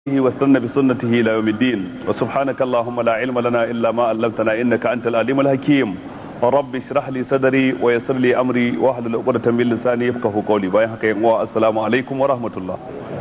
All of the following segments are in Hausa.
واستنى بسنته الى يوم الدين وسبحانك اللهم لا علم لنا الا ما علمتنا انك انت العليم الحكيم رب اشرح لي صدري ويسر لي امري واحلل عقدة من لساني يفقهوا قولي باي haka yan uwa assalamu alaikum wa rahmatullah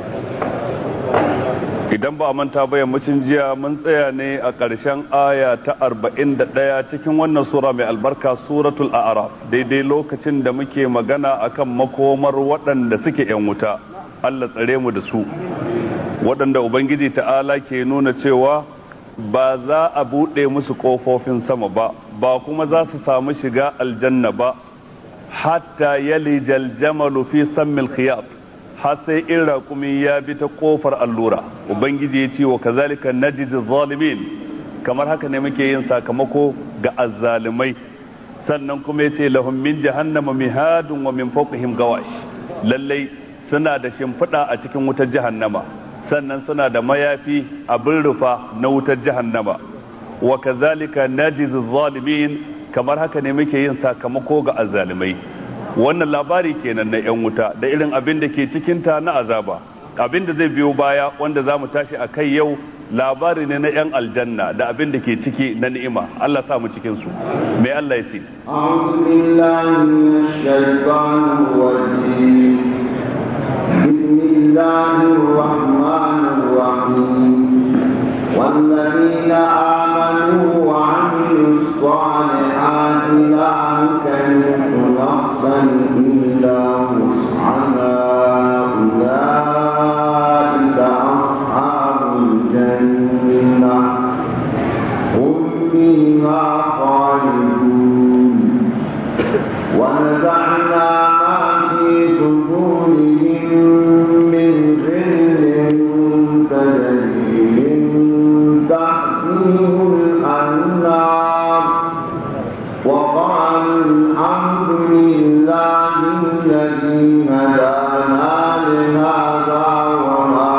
idan ba a manta ba yammacin jiya mun tsaya ne a ƙarshen aya ta 41 cikin wannan sura mai albarka suratul a'raf daidai lokacin da muke magana akan makomar waɗanda suke yan wuta Allah tsare mu da su waɗanda Ubangiji ta'ala ke nuna cewa ba za a buɗe musu ƙofofin sama ba ba kuma za su samu shiga aljanna ba hatta yali jaljamalu fi sammil khiyat har sai in raƙumi ya bi ta ƙofar allura Ubangiji ya ce wa kazalika najid zalimin kamar haka ne muke yin sakamako ga azzalimai sannan kuma ya ce lahum min jahannama mihadun wa min fawqihim gawash lallai suna da shimfiɗa a cikin wutar jahannama sannan suna da mayafi abin rufa na wutar jahannama wa kazalika najiz zalimin kamar haka ne muke yin sakamako ga azzalimai wannan labari kenan na yan wuta da irin abin da ke cikin ta na azaba abin da zai biyo baya wanda za mu tashi a kai yau labari ne na yan aljanna da abin da ke ciki na ni'ima Allah sa mu cikin su mai Allah ya ce أعوذ بالله من الشيطان الرجيم بسم الله الرحمن الرحيم والذين آمنوا وعملوا الصالحات لا نكلف نفسا إلا وسعها أولئك أصحاب الجنة هم فيها خالدون ونزعنا ما في صدورهم من غل تجري من تحتهم الأنهار وقالوا الحمد لله الذي هدانا لهذا وما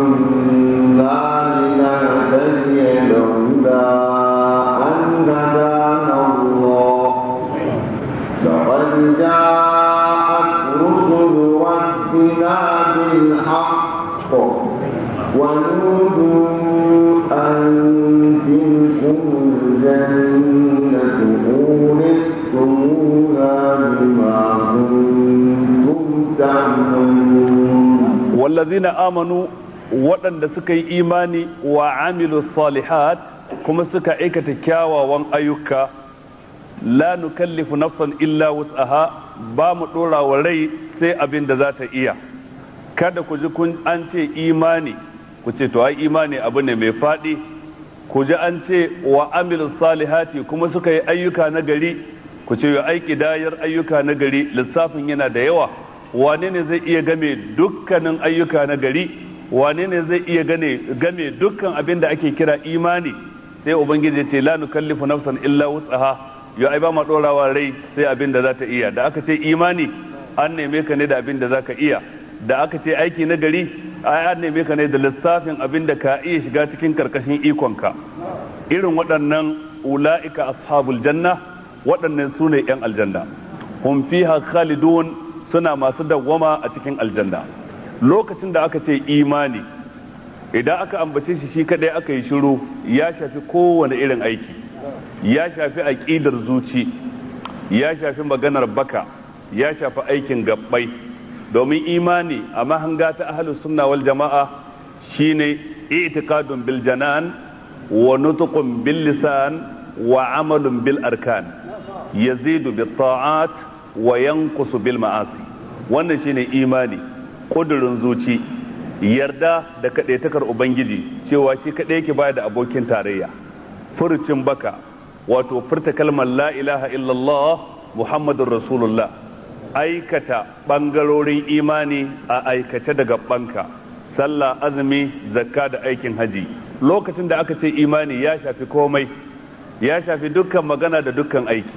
كنا لنهتدي لولا أن هدانا الله لقد جاءت رسل ربنا بالحق ونودوا أن تلكم الجنة أورثتموها بما كنتم تعملون wallazina amanu waɗanda suka yi imani wa amilu salihat kuma suka aikata kyawawan ayyuka la nukallifu nafsan illa wus'aha ba mu ɗora wa rai sai abin da za ta iya kada ku ji kun an ce imani ku ce to ai imani abu ne mai faɗi ku ji an ce wa amilu salihati kuma suka yi ayyuka na gari ku ce ya aiki dayar ayyuka na gari lissafin yana da yawa wane ne zai iya game dukkanin ayyuka na gari wane ne zai iya gane game dukkan abin da ake kira imani sai ubangiji ya ce la nukallifu nafsan illa wutsaha yo ai ba ma dorawa rai sai abin da za ta iya da aka ce imani an neme ka ne da abin da za ka iya da aka ce aiki na gari ai an neme ka ne da lissafin abin da ka iya shiga cikin karkashin ikonka irin waɗannan ula'ika ashabul janna waɗannan su ne 'yan aljanna hum fiha khalidun suna masu dawwama a cikin aljanna lokacin da aka ce imani idan aka ambace shi shi kadai aka yi shiru ya shafi kowane irin aiki ya shafi aƙidar zuci ya shafi maganar baka ya shafi aikin gabbai domin imani a mahanga ta ahlus sunna wal jama'a shine i'tiqadun bil janan wa nutqun bil lisan wa amalun bil arkan yazidu bit ta'at wa yanqusu bil ma'asi wannan shine imani kudurin zuci yarda da kadaitakar ubangiji cewa shi kadai yake baya da abokin tarayya furucin baka wato furta kalmar la ilaha illallah muhammadur rasulullah aikata bangarorin imani a aikace daga banka sallah azumi zakka da aikin haji lokacin da aka ce imani ya shafi komai ya shafi dukkan magana da dukkan aiki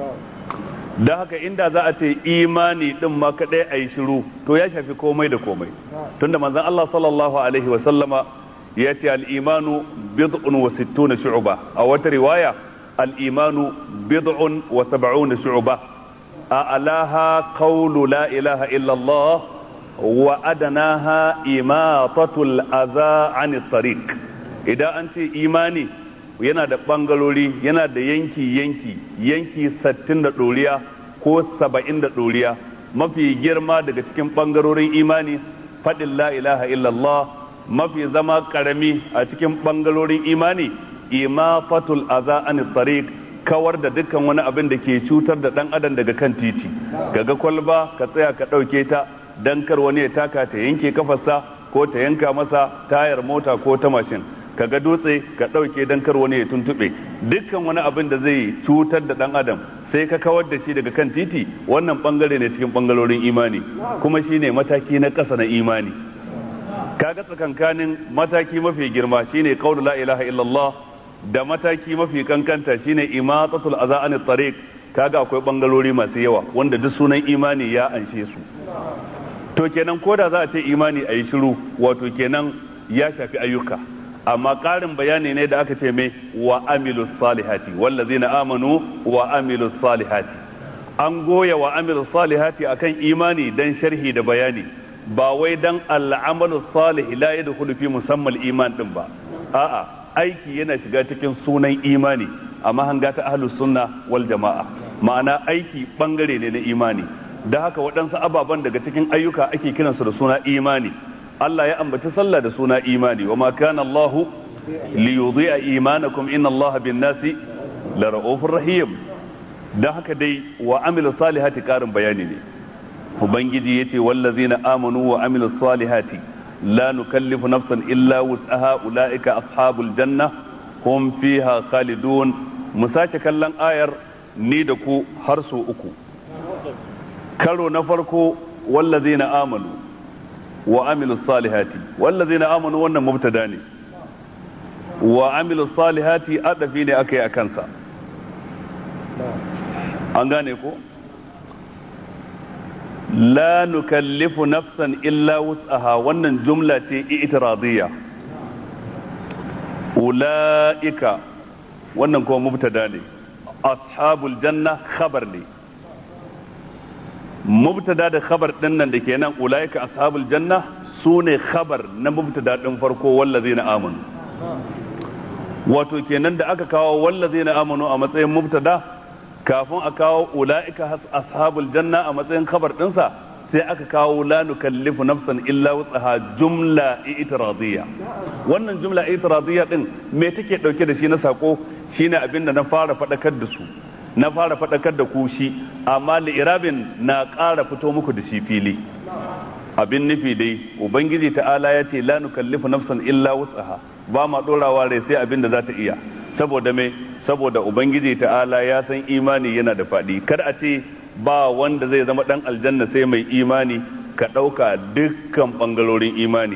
da haka inda za a ce imani din ma kadai a yi shiru to ya shafi komai da komai tunda manzon Allah sallallahu alaihi wa sallama ya ce al-imanu bid'un wa sittuna shu'ba a wata riwaya al-imanu bid'un wa sab'una shu'ba a alaha qawlu la ilaha illa Allah wa adanaha imatatul aza an tariq idan an ce imani yana da bangarori yana da yanki yanki yanki sattin da ɗoriya ko saba'in da ɗoriya mafi girma daga cikin bangarorin imani faɗin la ilaha illallah mafi zama ƙarami a cikin bangarorin imani imatatul aza an tariq kawar da dukkan wani abin da ke cutar da ɗan adam daga kan titi kaga kwalba ka tsaya ka ɗauke ta dan kar wani ya taka ta yanke kafarsa ko ta yanka masa tayar mota ko ta mashin kaga dutse ka ɗauke dan kar wani ya tuntuɓe dukkan wani abin da zai cutar da ɗan adam sai ka kawar da shi daga kan titi wannan bangare ne cikin bangarorin imani kuma shine mataki na ƙasa na imani kaga tsakankanin mataki mafi girma shine qaulu la ilaha illallah da mataki mafi kankanta shine imatatul aza an tariq kaga akwai bangalori masu yawa wanda duk sunan imani ya anshe su to kenan ko da za a ce imani a yi shiru wato kenan ya shafi ayyuka amma ƙarin bayani ne da aka ce mai wa amilus salihati wallazina amanu wa amilus salihati an goya wa amilus salihati akan imani dan sharhi da bayani ba wai dan al'amalu salih la yadkhulu fi musammal iman din ba a'a aiki yana shiga cikin sunan imani amma hanga ta ahlus sunna wal jama'a ma'ana aiki bangare ne na imani da haka waɗansu ababen daga cikin ayyuka ake kiransu da suna imani Allah ya ambaci sallah da suna imani wa ma kana Allahu li yudhi'a imanakum inna Allah bin nasi la ra'ufur rahim da haka dai wa amilu salihati karin bayani ne ubangiji yace wallazina amanu wa amilu salihati la nukallifu nafsan illa wus'aha ulaika ashabul janna hum fiha khalidun mu sake kallon ayar ni da ku har so uku karo na farko wallazina amanu wa amilu salihati wallazina amanu wannan mubtada ne wa amilu salihati adafi ne aka yi a kansa an gane ko la nukallifu nafsan illa wus'aha wannan jumla ce i'tiradiyya ula'ika wannan kuma mubtada ne ashabul janna khabar ne mubtada da khabar din nan da ke nan ulaika ashabul janna su ne khabar na mubtada din farko wallazina amanu wato kenan da aka kawo wallazina amanu a matsayin mubtada kafin a kawo ulaika ashabul janna a matsayin khabar dinsa sai aka kawo la nukallifu nafsan illa wutsaha jumla i'tiradiyya wannan jumla i'tiradiyya din me take dauke da shi na sako shine abinda na fara fadakar da su na fara faɗakar da ku shi amma li'irabin na ƙara fito muku da shi fili abin nufi dai ubangiji ta'ala ya ce la nukallifu nafsan illa wus'aha ba ma ɗorawa rai sai abin da za ta iya saboda me saboda ubangiji ta'ala ya san imani yana da faɗi kar a ce ba wanda zai zama ɗan aljanna sai mai imani ka ɗauka dukkan ɓangarorin imani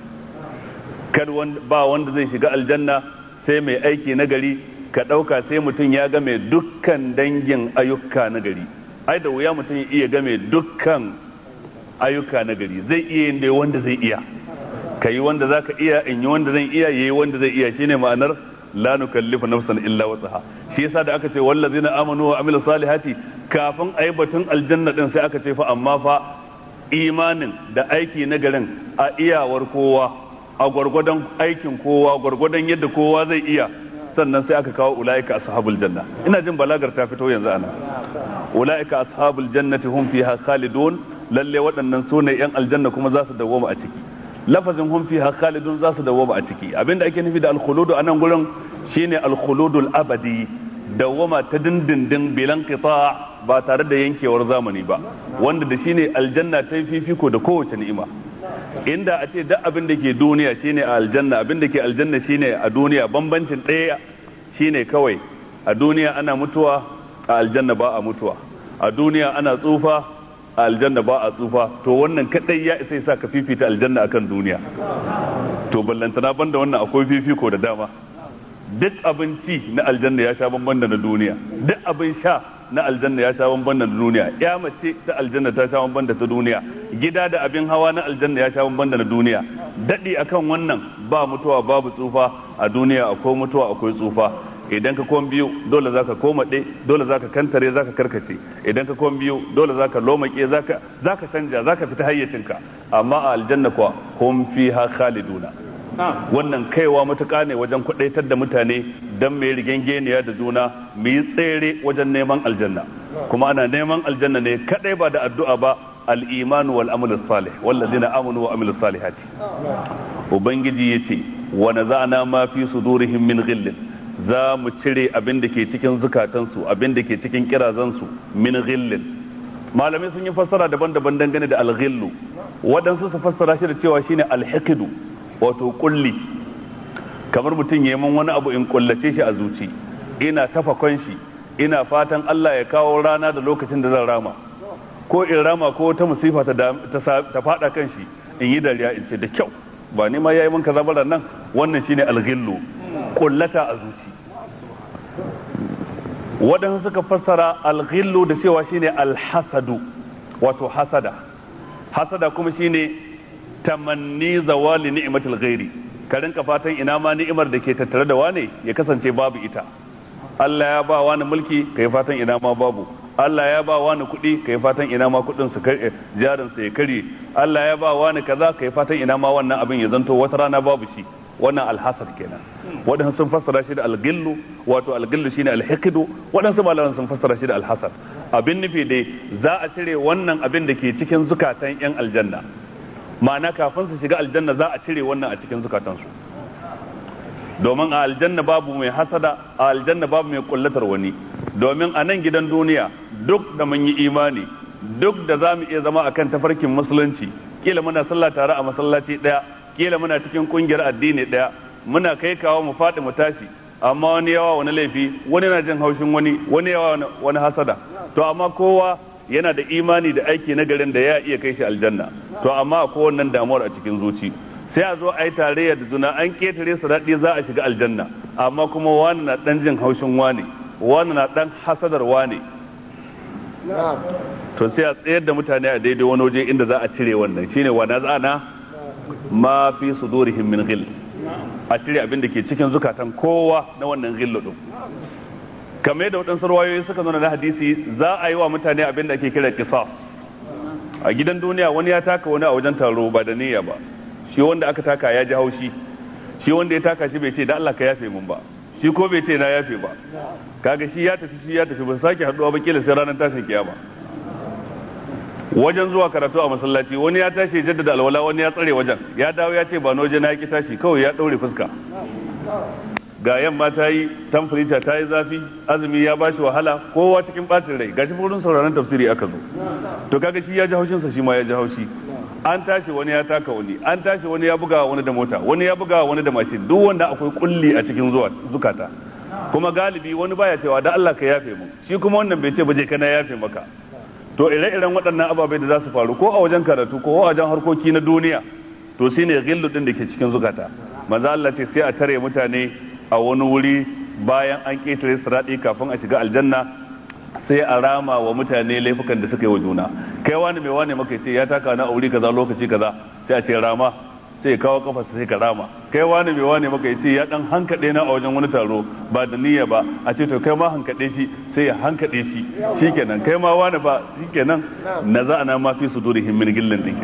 kar ba wanda zai shiga aljanna sai mai aiki na gari ka ɗauka sai mutum ya game dukkan dangin ayyuka na gari ai da wuya mutum ya iya game dukkan ayyuka na gari zai iya yin dai wanda zai iya ka yi wanda za ka iya in yi wanda zan iya yayi wanda zai iya shine ma'anar la nukallifu nafsan illa wasaha shi yasa da aka ce wallazina amanu wa amilu salihati kafin ayi batun aljanna din sai aka ce fa amma fa imanin da aiki na garin a iyawar kowa a gwargwadon aikin kowa gwargwadon yadda kowa zai iya sannan sai aka kawo ula'ika ashabul janna ina jin balagar ta fito yanzu ana ula'ika ashabul jannati hum fiha khalidun lalle waɗannan su ne yan aljanna kuma za su dawoma a ciki lafazin hum fiha khalidun za su dawoma a ciki abinda ake nufi da alkhuludu a nan gurin shine alkhuludul abadi dawoma ta dindindin bilan qita ba tare da yankewar zamani ba wanda da shine aljanna ta fifiko da kowace ni'ima inda a ce duk abin da ke duniya shine a aljanna abin da ke aljanna shine a duniya bambancin ɗaya shine kawai a duniya ana mutuwa a aljanna ba a mutuwa a duniya ana tsufa a aljanna ba a tsufa to wannan kadai ya isa sa ka fifita aljanna akan duniya to ballantana banda wannan akwai fifiko da dama duk abinci na aljanna ya sha bamban da na duniya duk abin sha na aljanna ya sha bamban da na duniya ya mace ta aljanna ta sha bamban da ta duniya gida da abin hawa na aljanna ya sha bamban da na duniya dadi akan wannan ba mutuwa babu tsufa a duniya akwai mutuwa akwai tsufa idan ka kwan biyu dole zaka koma ɗe dole zaka kantare zaka karkace idan ka kwan biyu dole zaka lomake zaka zaka canja zaka fita hayyacinka amma a aljanna kuwa hum fiha khaliduna wannan kaiwa matuƙa ne wajen kwadaitar da mutane don mai rigengeniya da juna mu yi tsere wajen neman aljanna kuma ana neman aljanna ne kadai ba da addu'a ba al-iman wal amal salih wallazina amanu wa amilus salihati ubangiji yace wa naza'na ma fi sudurihim min ghillin za mu cire abin da ke cikin zukatansu abin da ke cikin kirazansu min ghillin malamai sun yi fassara daban-daban dangane da al-ghillu waɗansu su fassara shi da cewa shine al-hiqdu wato kulli kamar mutum ya man wani abu in kullace shi a zuci ina tafa shi ina fatan Allah ya kawo rana da lokacin da zan rama ko in rama ko ta musifa ta fada kan shi in yi dariya in ce da kyau ba ni ma yayi min kaza bara nan wannan shine alghillu kullata a zuci waɗansu suka fassara alghillu da cewa shine alhasadu wato hasada hasada kuma shine tamanni zawali ni'matul ghairi ka rinka fatan ina ma ni'imar da ke tattare da wane ya kasance babu ita Allah ya ba wani mulki kai fatan ina ma babu Allah ya ba wani kuɗi kai fatan ina ma kuɗin su jarin sa ya kare Allah ya ba wani kaza kai fatan ina ma wannan abin ya zanto wata rana babu shi wannan alhasad kenan waɗansu sun fassara shi da algillu wato algillu shine alhiqdu waɗansu malaman sun fassara shi da alhasad abin nufi dai za a cire wannan abin da ke cikin zukatan yan aljanna ma'ana kafin su shiga aljanna za a cire wannan a cikin zukatansu domin a aljanna babu mai hasada a aljanna babu mai kullatar wani domin a nan gidan duniya duk da mun yi imani duk da za mu iya zama akan tafarkin musulunci kila muna sallah tare a masallaci daya kila muna cikin kungiyar addini daya muna kai kawo mu faɗi mu tashi amma wani yawa wani laifi wani na jin haushin wani wani yawa wani hasada to amma kowa yana da imani da aiki na garin da ya iya kai shi aljanna to amma akwai wannan damuwar a cikin zuci sai a zo a yi tarayya da juna an ketare su daɗi za a shiga aljanna amma kuma wani na ɗan jin haushin wani wani na ɗan hasadar wani to sai a tsayar da mutane a daidai wani waje inda za a cire wannan shine wa nazana ma fi sudurihim min ghil a cire abin da ke cikin zukatan kowa na wannan ghillu din kamar yadda waɗansu ruwayoyi suka nuna na hadisi za a yi wa mutane abin da ake kira kisas a gidan duniya wani ya taka wani a wajen taro ba da niyya ba shi wanda aka taka ya ji haushi shi wanda ya taka shi bai ce da Allah ka yafe mun ba shi ko bai ce na yafe ba kaga shi ya tafi shi ya tafi ba sake haduwa ba kila sai ranar tashin kiyama wajen zuwa karatu a masallaci wani ya tashi jaddada alwala wani ya tsare wajen ya dawo ya ce ba na waje na ki tashi kawai ya daure fuska ga yamma ta yi tamfurita ta yi zafi azumi ya ba shi wahala kowa cikin bacin rai gashi wurin sauraron tafsiri aka zo to kaga shi ya ji haushinsa shi ma ya ji haushi an tashi wani ya taka wani an tashi wani ya buga wani da mota wani ya buga wani da mashin duk wanda akwai kulli a cikin zuwa zukata kuma galibi wani baya cewa da Allah ka yafe mu shi kuma wannan bai ce ba je kana yafe maka to ire-iren waɗannan ababai da za su faru ko a wajen karatu ko a wajen harkoki na duniya to shine ghillu din da ke cikin zukata manzo Allah ce sai a tare mutane a wani wuri bayan an ƙetare siraɗi kafin a shiga aljanna sai a rama wa mutane laifukan da suka yi wa juna kai wani mai wani maka ce ya taka na aure kaza lokaci kaza sai a ce rama sai kawo kafa sai ka rama kai wani mai wani maka ce ya dan hankade na a wajen wani taro ba da niyya ba a ce to kai ma hankade shi sai ya hankade shi shikenan kai ma wani ba shikenan na za na ma fi sudurihim min gillin din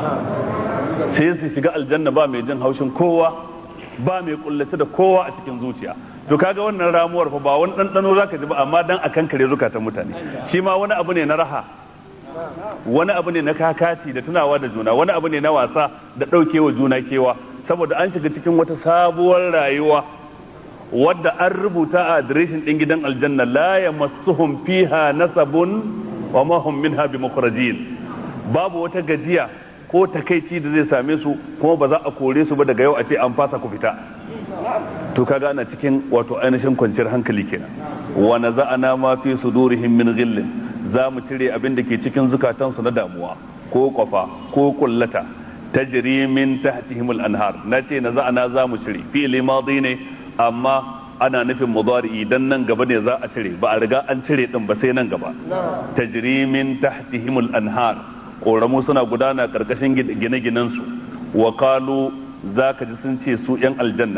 sai su shiga aljanna ba mai jin haushin kowa ba mai kullace da kowa a cikin zuciya to kaga wannan ramuwar fa ba wani ɗanɗano zaka ji ba amma dan akan kare zukatan mutane shi ma wani abu ne na raha wani abu ne na kakati da tunawa da juna wani abu ne na wasa da ɗaukewa juna kewa saboda an shiga cikin wata sabuwar rayuwa wadda an rubuta a adireshin ɗin gidan aljanna la yamassuhum fiha nasabun wa ma hum minha bimukhrajin babu wata gajiya ko takaici da zai same su kuma ba za a kore su ba daga yau a ce an fasa ku fita to kaga ana cikin wato ainihin kwanciyar hankali kenan wa naza'ana ma fi sudurihim min ghillin za mu cire abin da ke cikin zukatansu na damuwa ko kwafa ko kullata tajri min tahtihim al-anhar nace naza'ana za mu cire fi'li madi ne amma ana nufin mudari dan nan gaba ne za a cire ba a riga an cire din ba sai nan gaba tajri min tahtihim al-anhar koramu suna gudana karkashin gine-ginensu wa kalu za ka ji sun ce su 'yan aljanna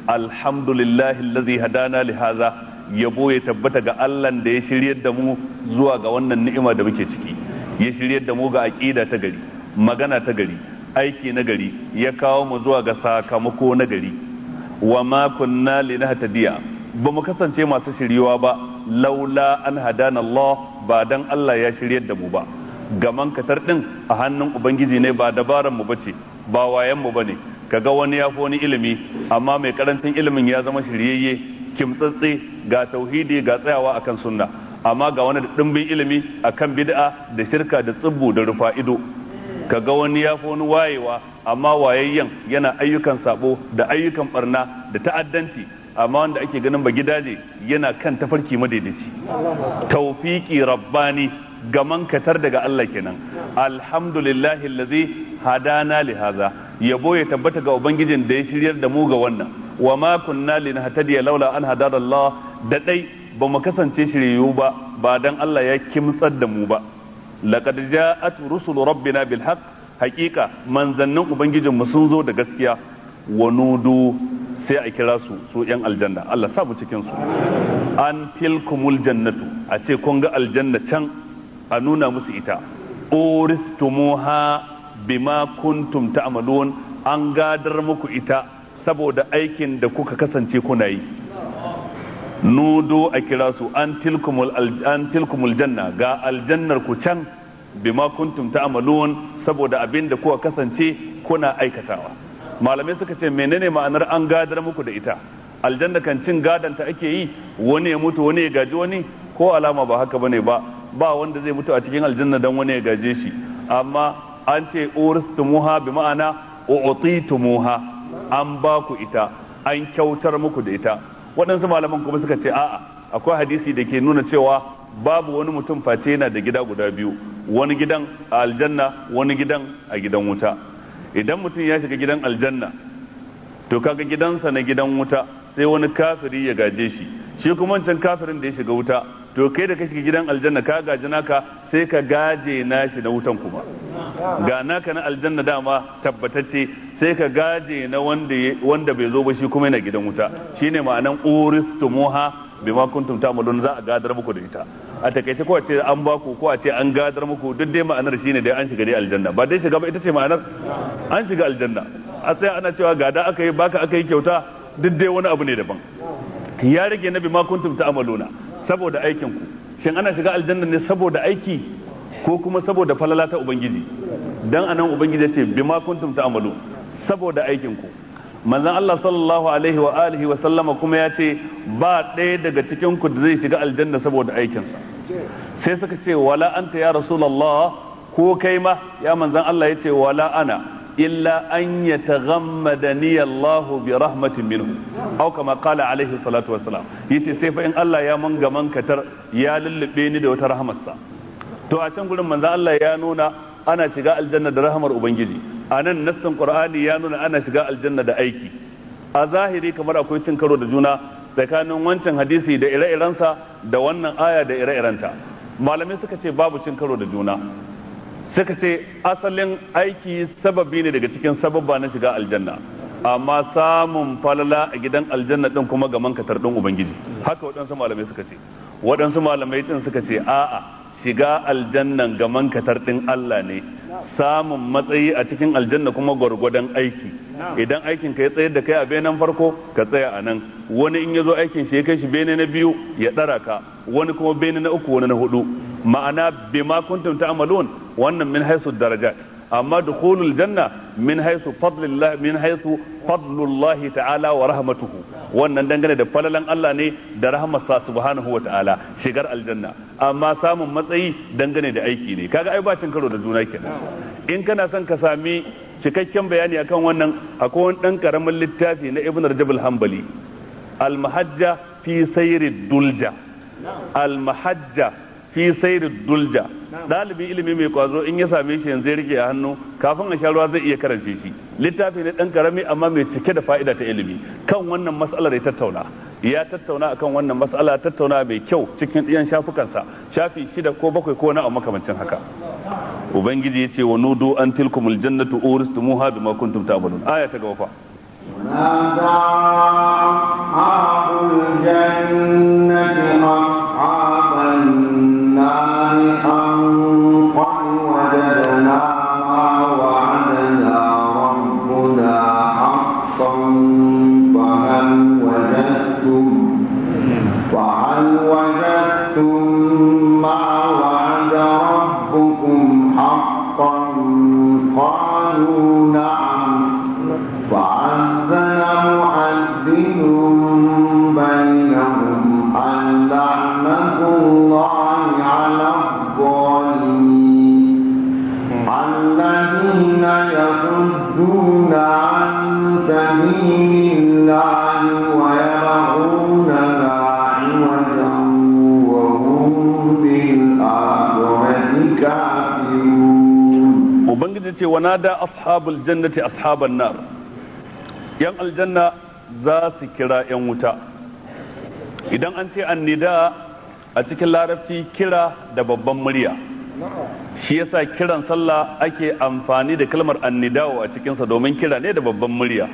alhamdulillahi allazi hadana li hadha yabo ya tabbata ga Allah da ya shiryar da mu zuwa ga wannan ni'ima da muke ciki ya shiryar da mu ga aqida ta gari magana ta gari aiki na gari ya kawo mu zuwa ga sakamako na gari wa ma kunna linahtadiya ba mu kasance masu shiriwa ba laula an hadana Allah ba dan Allah ya shiryar da mu ba gaman katar din a hannun ubangiji ne ba dabaran mu bace ba wayan mu bane kaga wani ya fi wani ilimi amma mai karancin ilimin ya zama shiryayye kimtsatse ga tauhidi ga tsayawa akan sunna amma ga wani dimbin ilimi akan bid'a da shirka da tsibbu da rufa ido kaga wani ya fi wani wayewa amma wayayyen yana ayyukan sabo da ayyukan barna da ta'addanci amma wanda ake ganin ba gidaje yana kan tafarki madaidaici tawfiki rabbani gaman katar daga Allah kenan alhamdulillahi allazi hadana li hadha yabo ya tabbata ga ubangijin da ya shiryar da mu ga wannan wa ma kunna linahtadiya laula an hadana Allah da dai ba mu kasance shiriyu ba ba dan Allah ya kimtsar da mu ba laqad ja'at rusulu rabbina bil haqq haqiqa manzannin ubangijin mu sun zo da gaskiya wa nudu sai a kira su su yan aljanna Allah sa mu cikin su an tilkumul jannatu a ce kun ga aljanna can a nuna musu ita uristumuha bima kuntum ta'malun an gadar muku ita saboda aikin da kuka kasance kuna yi nudo a kira su an tilkumul an tilkumul janna ga aljannar ku can bima kuntum ta'malun saboda abin da kuka kasance kuna aikatawa malamai suka ce menene ma'anar an gadar muku da ita aljanna kan cin gadanta ake yi wani ya mutu wani ya gaji wani ko alama ba haka bane ba ba wanda zai mutu a cikin aljanna dan wani ya gaje shi amma an ce uristumuha bi ma'ana u'titumuha an ba ku ita an kyautar muku da ita waɗansu malaman kuma suka ce a'a akwai hadisi da ke nuna cewa babu wani mutum face yana da gida guda biyu wani gidan a aljanna wani gidan a gidan wuta idan mutum ya shiga gidan aljanna to kaga gidansa na gidan wuta sai wani kafiri ya gaje shi shi kuma wancan kafirin da ya shiga wuta to kai da ka shiga gidan aljanna ka gaji naka sai ka gaje nashi na wutan kuma ga naka na aljanna dama tabbatacce sai ka gaje na wanda wanda bai zo ba shi kuma yana gidan wuta shine ma'anan uristumuha bima kuntum ta'malun za a gadar muku da ita a takaice ko a ce an ba ku ko a ce an gadar muku duk dai ma'anar shine dai an shiga dai aljanna ba dai shiga ba ita ce ma'anar an shiga aljanna a sai ana cewa gada aka yi baka aka yi kyauta duk dai wani abu ne daban ya rage na bima kuntum ta'maluna saboda aikin ku shin ana shiga aljanna ne saboda aiki ko kuma saboda falala ta ubangiji dan anan ubangiji ya ce bima kuntum ta'malu saboda aikin ku manzon Allah sallallahu alaihi wa alihi wa sallama kuma ya ce ba ɗaya daga cikin ku da zai shiga aljanna saboda aikinsa sai suka ce wala anta ya rasulullah ko kai ma ya manzon Allah ya ce wala ana illa an yataghammadani Allah bi rahmatin minhu aw kama qala alaihi salatu wassalam yace sai fa in Allah ya man gaman katar ya lullube ni da wata rahmarsa to a can gurin manzon Allah ya nuna ana shiga aljanna da rahamar ubangiji a nan nassin qur'ani ya nuna ana shiga aljanna da aiki a zahiri kamar akwai cin karo da juna tsakanin wancan hadisi da ire-irensa da wannan aya da ire-irenta malamai suka ce babu cin karo da juna suka ce asalin aiki sababi ne daga cikin sababba na shiga aljanna amma samun falala a gidan aljanna din kuma ga mankatar din ubangiji haka waɗansu malamai suka ce waɗansu malamai din suka ce a'a shiga aljannan ga mankatar ɗin Allah ne samun matsayi a cikin aljanna kuma gwargwadon aiki idan aikin ka ya tsayar da kai a benen farko ka tsaya a nan wani in ya zo aikin shi ya kai shi bene na biyu ya ɗara ka wani kuma bene na uku wani na hudu ma'ana bima kuntum ta'malun wannan min haisu darajat amma dukhulul janna min haisu fadlillah min haisu fadlullah ta'ala wa rahmatuhu wannan dangane da falalan Allah ne da rahmarsa subhanahu wa ta'ala shigar aljanna amma samun matsayi dangane da aiki ne kaga ai bacin karo da juna kenan in kana son ka sami cikakken bayani akan wannan akwai wani dan karamin littafi na Ibn Rajab al-Hanbali al-Mahajja fi sayri dulja al-Mahajja fi sayri dulja dalibin ilimi mai kwazo in ya same shi yanzu ya rike a hannu kafin a sha ruwa zai iya karance shi littafi ne dan karami amma mai cike da fa'ida ta ilimi kan wannan mas'alar ya tattauna ya tattauna akan wannan mas'ala tattauna mai kyau cikin ɗiyan shafukansa shafi shida ko bakwai ko na a makamancin haka ubangiji ya ce wa nudu an tilkumul jannatu uristumuha bima kuntum ta'malun aya ta gaba fa ونادى ce wa nada ashabul jannati ashaban nar yan aljanna za su kira yan wuta idan an ce annida a cikin larabci kira da babban murya shi yasa kiran sallah ake amfani da kalmar annidawo a cikinsa domin kira ne da babban murya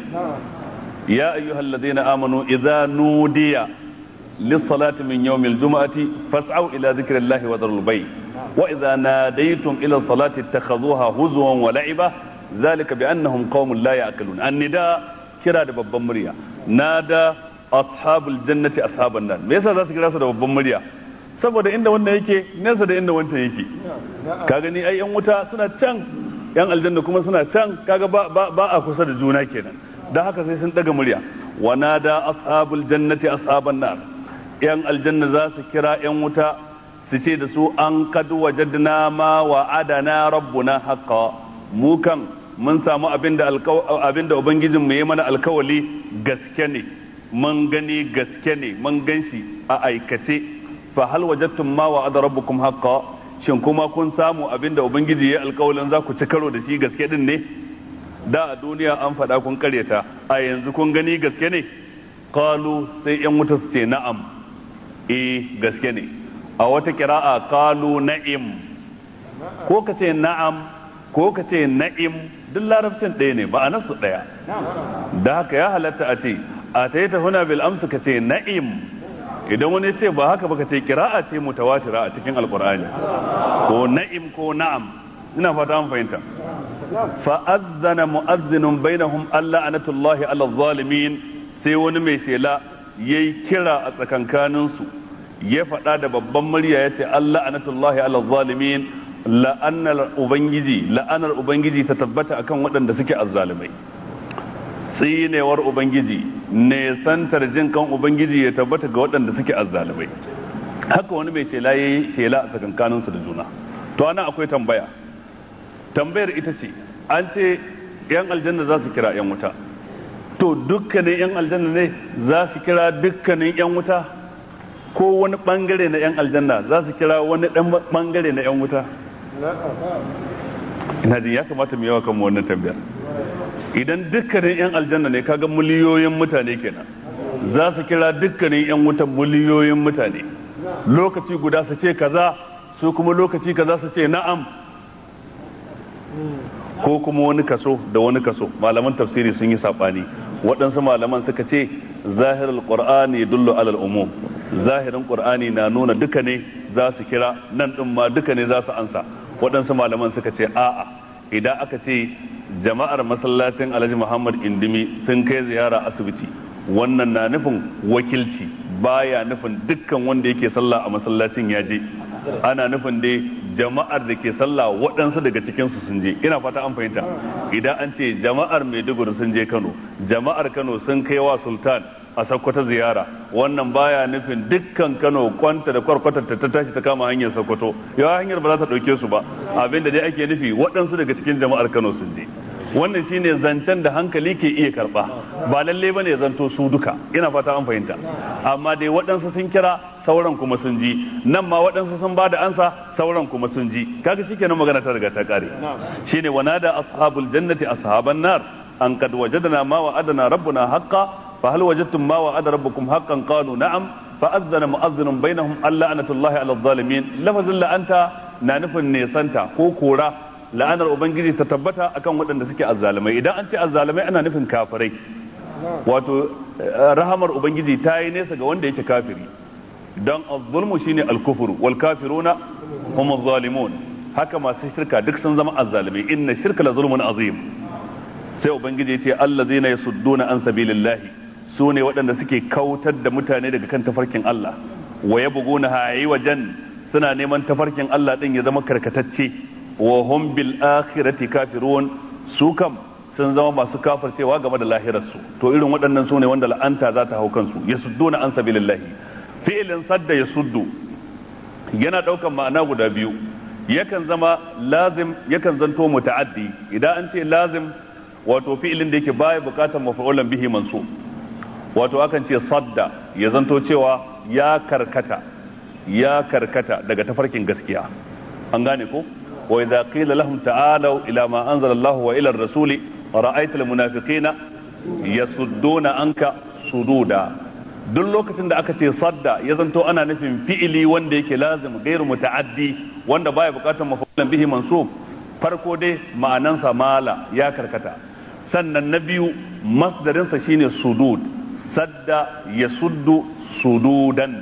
ya ayyuhal ladina amanu idza nudiya lis-salati min yawmil jum'ati fas'au ila dhikrillahi wa dharul bay wa idza nadaytum ila as-salati ittakhadhuha huzwan wa la'iba dhalika bi annahum qaumun la ya'qilun annida kira da babban murya nada ashabul jannati ashaban nar me yasa za su kira su da babban murya saboda inda wannan yake nesa da inda wancan yake ka gani ai yan wuta suna can yan aljanna kuma suna can kaga ba, ba, ba a kusa da juna kenan dan haka sai sun daga murya wa nada ashabul jannati ashaban nar yan aljanna za su kira yan wuta su ce da su an kad wajadna ma wa adana rabbuna haqqa mu kan mun samu abinda abinda ubangijin mu yi mana alkawali gaske ne mun gani gaske ne mun ganshi a aikace fa hal wajadtum ma wa'ada rabbukum haqqan shin kuma kun samu abinda ubangiji ya alƙawalin za ku ci karo da shi gaske din ne da a duniya an faɗa kun karyata a yanzu kun gani gaske ne qalu sai yan wuta su ce na'am eh gaske ne a wata kira'a qalu na'im ko ka ce na'am ko ka ce na'im duk larabcin ɗaya ne ba a nasu ɗaya da haka ya halatta a ce a ta yi huna bil amsu ka ce na'im idan wani ce ba haka baka ce kira'a ce mutawatira a cikin alkur'ani ko na'im ko na'am ina fata an fahimta fa azzana mu'azzinun bainahum alla anatullahi ala zalimin sai wani mai shela yayi kira a tsakankanin su ya faɗa da babban murya ya ce Allah anatullahi ala zalimin la'anar ubangiji la'anar ubangiji ta tabbata akan waɗanda suke azzalimai tsinewar ubangiji nesantar jin kan ubangiji ya tabbata ga waɗanda suke azzalibai haka wani mai shela ya yi shela a tsakankaninsu da juna to ana akwai tambaya tambayar ita ce an ce yan aljanna za su kira yan wuta to dukkanin yan aljanna ne za su kira dukkanin yan wuta ko wani bangare na yan aljanna za su kira wani dan bangare na yan wuta ina jin ya kamata mu yawa kan wannan tambayar idan dukkanin 'yan aljanna ne kaga miliyoyin mutane kenan za su kira dukkanin 'yan wutan miliyoyin mutane lokaci guda su ce kaza su kuma lokaci kaza su ce na'am ko kuma wani kaso da wani kaso malaman tafsiri sun yi saɓani waɗansu malaman suka ce zahirar qur'ani dullu alal umum zahirin qur'ani na nuna duka ne za su kira nan ɗin ma duka ne za su ansa waɗansu malaman suka ce a'a idan aka ce jama'ar masallacin alhaji muhammad indimi sun kai ziyara asibiti wannan na nufin wakilci baya nufin dukkan wanda yake sallah a masallacin ya je ana nufin dai jama'ar da ke sallah waɗansu daga cikinsu sun je ina fata an fahimta idan an ce jama'ar maiduguri sun je kano jama'ar kano sun kai wa sultan a sakkwata ziyara wannan baya nufin dukkan kano kwanta da kwarkwatar ta tashi ta kama hanyar sokoto yawa hanyar ba za ta ɗauke su ba abinda dai ake nufi waɗansu daga cikin jama'ar kano sun je wannan shine zancen da hankali ke iya karba ba lalle ba ne zanto su duka ina fata an fahimta amma dai waɗansu sun kira sauran kuma sun ji nan ma waɗansu sun ba da ansa sauran kuma sun ji kaga shikenan magana ta riga ta kare shine wanada ashabul jannati ashaban nar an kad wajadna ma wa'adana rabbuna haqqan fa hal wajadtum ma wa'ada rabbukum haqqan qalu na'am fa azzana mu'azzinun bainahum alla anatullahi ala zalimin lafazin la'anta na nufin nesanta ko kora la'anar ubangiji ta tabbata akan waɗanda suke azzalumai idan an ce azzalumai ana nufin kafirai wato rahamar ubangiji ta yi nesa ga wanda yake kafiri don azzulmu shine alkufur wal kafiruna hum zalimun haka masu shirka duk sun zama azzalumai inna shirka la zulmun azim sai ubangiji ce allazina yasudduna an sabilillahi su ne waɗanda suke kautar da mutane daga kan tafarkin Allah wa yabghuna hayi wajen suna neman tafarkin Allah din ya zama karkatacce wa hum bil akhirati kafirun su kam sun zama masu kafircewa game da lahirarsu to irin waɗannan su ne wanda la'anta za ta hau kansu yasudduna an sabilillahi fi'ilin sadda yasuddu yana ɗaukan ma'ana guda biyu yakan zama lazim yakan zanto muta'addi idan an ce lazim wato fi'ilin da yake baya bukatar mafa'ulan bihi mansub wato akan ce sadda ya zanto cewa ya karkata ya karkata daga tafarkin gaskiya an gane ko wa idza qila lahum ta'alu ila ma anzala Allah wa ila ar-rasuli ra'aita al-munafiqina yasudduna anka sududa duk lokacin da aka ce sadda ya zanto ana nufin fi'ili wanda yake lazim gairu muta'addi wanda baya bukatar mafulan bihi mansub farko dai ma'anansa mala ya karkata sannan na biyu masdarinsa shine sudud sadda ya suddu sududan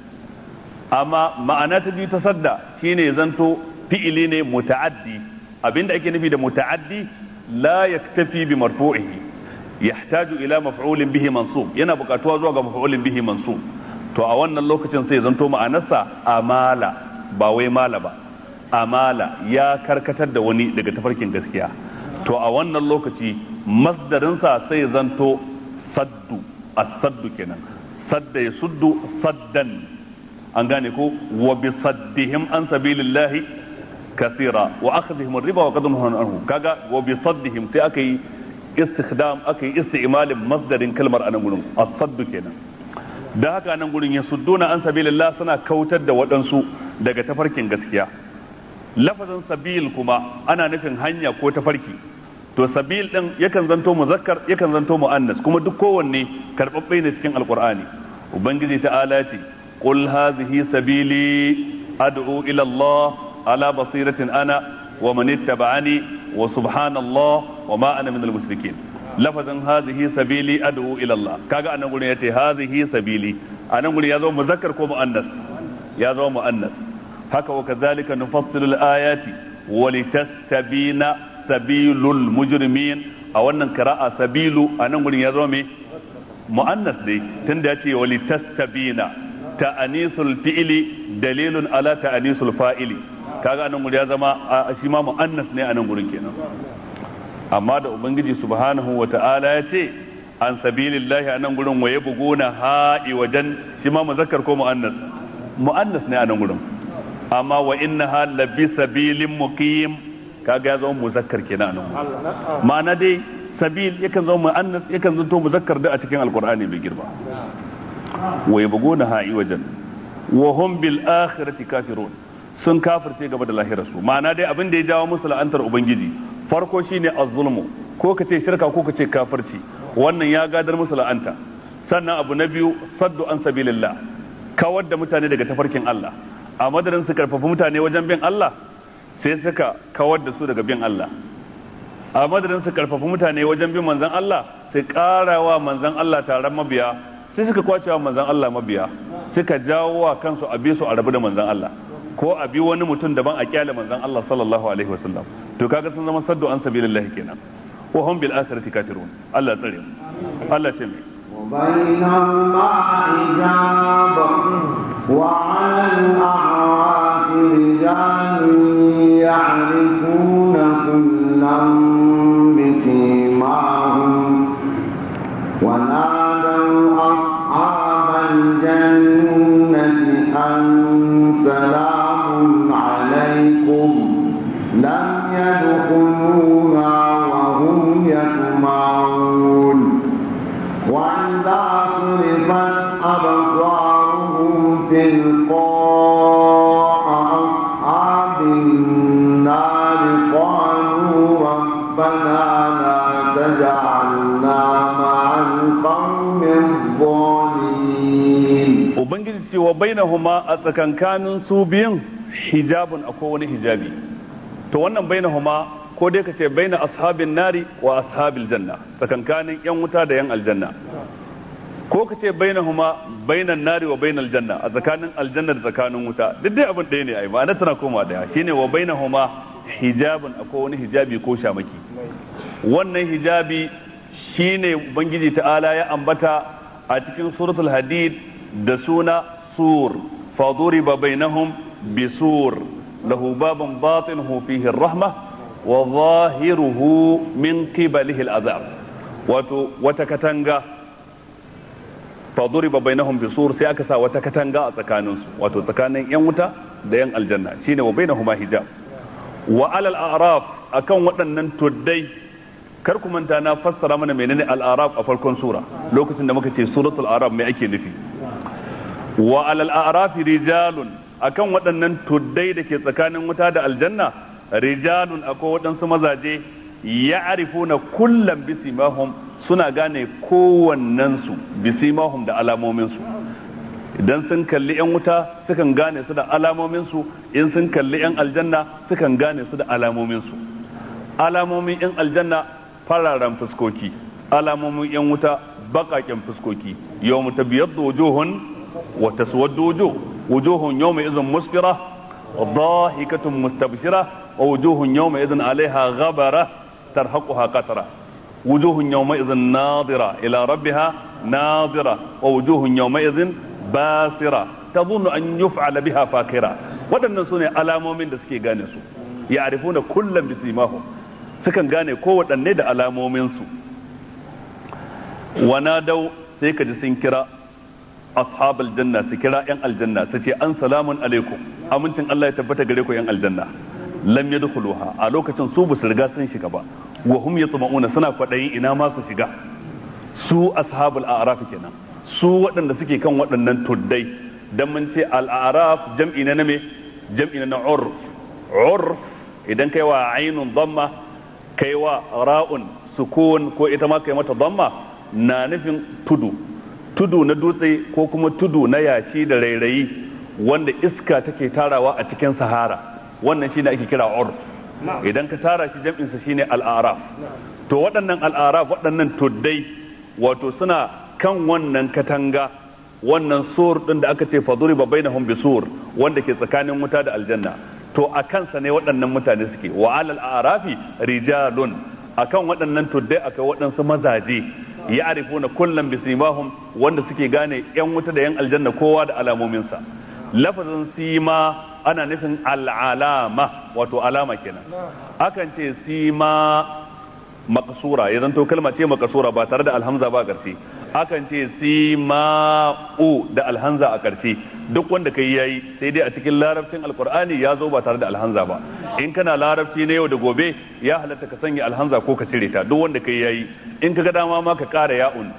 amma ma'ana ta biyu ta sadda shine zanto fi'ili ne muta'addi abinda ake nufi da muta'addi la yaktafi bi marfu'ihi yahtaju ila maf'ulin bihi mansub yana buƙatuwa zuwa ga maf'ulin bihi mansub to a wannan lokacin sai zanto ma'anarsa amala ba wai mala ba amala ya karkatar da wani daga tafarkin gaskiya to a wannan lokaci masdarinsa sai zanto saddu as-saddu kenan sadda ya suddu saddan an gane ko wa bi saddihim an sabilillahi kasira wa akhdhihim riba wa qadhum anhu kaga wa bi saddihim sai aka yi istikdam aka yi isti'malin masdarin kalmar anan gurin as-saddu kenan da haka nan gurin ya sudduna an sabilillah suna kautar da waɗansu daga tafarkin gaskiya lafazin sabil kuma ana nufin hanya ko tafarki to sabil din yakan zanto muzakkar yakan zanto muannas kuma duk kowanne karbabbe ne cikin alqur'ani ubangiji ta'ala ce qul hadhihi sabili ad'u ila allah ala basiratin ana wa man ittaba'ani wa subhanallah wa ma ana minal mushrikin lafazin hadhihi sabili ad'u ila allah kaga anan gurin yace hadhihi sabili anan gurin ya zo muzakkar ko muannas ya zo muannas haka wa kadhalika nufassilu al-ayati wa litastabina sabilul mujrimin a wannan qira'a sabilu anan gurin ya zo me muannas dai tunda yace wa litastabina ta'anisul fi'li dalilun ala ta'anisul fa'ili kaga anan gurin ya zama shi ma muannas ne anan gurin kenan amma da ubangiji subhanahu wa ta'ala ya ce an sabilillahi anan gurin waye buguna ha'i wajen shi ma muzakkar ko muannas muannas ne anan gurin amma wa innaha labi sabilin muqim kaga ya zama muzakkar kenan anan ma'ana dai sabil yakan zama muannas yakan zanto muzakkar da a cikin alqur'ani mai girma waye buguna ha'i wajen wa hum bil akhirati kafirun sun kafirce gaba da lahirarsu ma'ana dai abin da ya jawo musu la'antar ubangiji farko shine az-zulmu ko kace shirka ko kace kafirci wannan ya gadar musu la'anta sannan abu na biyu saddu an sabilillah kawar da mutane daga tafarkin Allah a madadin su karfafa mutane wajen bin Allah sai suka kawar da su daga bin Allah a madadin su karfafa mutane wajen bin manzon Allah sai karawa manzon Allah taron mabiya sai suka kwace wa manzon Allah mabiya suka jawo wa kansu a bi su a rabu da manzon Allah ko a bi wani mutum daban a kyale manzon Allah sallallahu alaihi wasallam to kaga sun zama saddu an sabilillah kenan wa hum bil akhirati kafirun Allah tsare mu Allah ce mai وبينهما حجاب وعلى الأعراف رجال يعرفون كلا بسيماهم ونادوا أصحاب الجنة أن سلام عليكم لم يدخلوها وهم يطمعون وإذا صرفت أبصارهم تلقاء أصحاب النار قالوا ربنا لا تجعلنا مع القوم الظالمين ubangiji ce wa bainahuma a tsakankanin su biyun hijabun akwai wani hijabi to wannan bainahuma ko dai ka ce baina ashabin nari wa ashabil janna tsakankanin yan wuta da yan aljanna ko ka ce bainahuma bainan nari wa bainal janna a tsakanin aljanna da tsakanin wuta duk dai abin ɗaya ne ai ma'ana tana koma daya shine wa bainahuma hijabun akwai wani hijabi ko shamaki wannan hijabi shine ubangiji ta'ala ya ambata a cikin suratul hadid da suna sur faduriba bainahum bisur lahu babun batinuhu fihi rahma wa zahiruhu min qibalihi al'azab wato wata katanga faduriba bainahum bisur sai aka sa wata katanga a tsakaninsu wato tsakanin yan wuta da yan aljanna shine wa bainahuma hijab wa alal a'raf akan waɗannan tuddai kar ku manta na fassara mana menene al-a'raf a farkon sura lokacin da muka ce suratul a'raf mai ake nufi wa alal a'raf rijalun akan waɗannan tuddai da ke tsakanin wuta da aljanna rijalun akwai waɗansu mazaje ya arifuna kullum bisimahum suna gane kowannensu bisimahum da alamominsu idan sun kalli 'yan wuta sukan gane su da alamominsu in sun kalli 'yan aljanna sukan gane su da alamominsu alamomin 'yan aljanna fararen fuskoki alamomin 'yan wuta baƙaƙen fuskoki yau mu tabiyar da wujuhun wa taswaddu wujuh wujuhun yawma idhin musfira ضاحكة مستبشرة ووجوه يومئذ عليها غبرة ترهقها قترة وجوه يومئذ ناظرة إلى ربها ناظرة ووجوه يومئذ باسرة تظن أن يفعل بها فاكرة waɗannan su ne alamomin da suke gane su ya arifu na kullum bisimahum sukan gane ko waɗanne da alamominsu wana dau sai ka ji sun kira ashabal janna su kira yan aljanna su ce an salamun alaikum amincin Allah ya tabbata gare ku yan aljanna lam yadkhuluha a lokacin su basu riga sun shiga ba wa hum yatma'una suna kwadayin ina ma su shiga su ashabul a'raf kenan su waɗanda suke kan waɗannan tuddai dan mun ce al-a'raf jam'i na me jam'i na urf urf idan kai wa ainun dhamma kai wa ra'un sukun ko ita ma kai mata dhamma na nufin tudu tudu na dutse ko kuma tudu na yashi da rairayi wanda iska take tarawa a cikin sahara wannan shine ake kira urf idan ka tara shi jam'insa shine al'araf to waɗannan al'araf waɗannan tuddai wato suna kan wannan katanga wannan sur din da aka ce faduri ba bainahum bisur wanda ke tsakanin wuta da aljanna to a kansa ne waɗannan mutane suke wa alal arafi rijalun akan waɗannan tuddai akai waɗansu mazaje ya arifuna kullum bisimahum wanda suke gane yan wuta da yan aljanna kowa da alamominsa lafazin sima ana nufin al'alama wato alama kenan akan ce sima makasura ya zanto kalma ce makasura ba tare da alhamza ba a ƙarshe akan ce sima'u da alhamza a ƙarshe duk wanda kai yayi sai dai a cikin larabcin alkur'ani ya zo ba tare da alhamza ba in kana larabci na yau da gobe ya halatta ka sanya alhamza ko ka cire ta duk wanda kai yayi in ka ga dama ma ka ƙara ya'un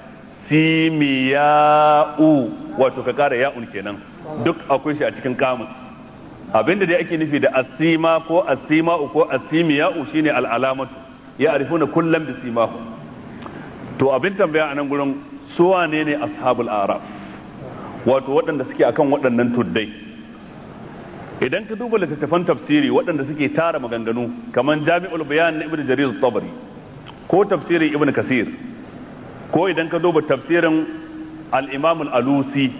simiya'u wato ka ƙara ya'un kenan duk akwai shi a cikin kamus abinda dai ake nufi da asima ko asima'u ko asimiya'u shine al'alamatu ya arifuna kullum da simahu to abin tambaya a nan gurin su wane ne ashabul araf wato waɗanda suke akan waɗannan tuddai idan ka duba littattafan tafsiri waɗanda suke tara maganganu kamar jami'ul bayan na ibnu jarir tabari ko tafsirin ibnu kasir ko idan ka duba tafsirin al-imam al-alusi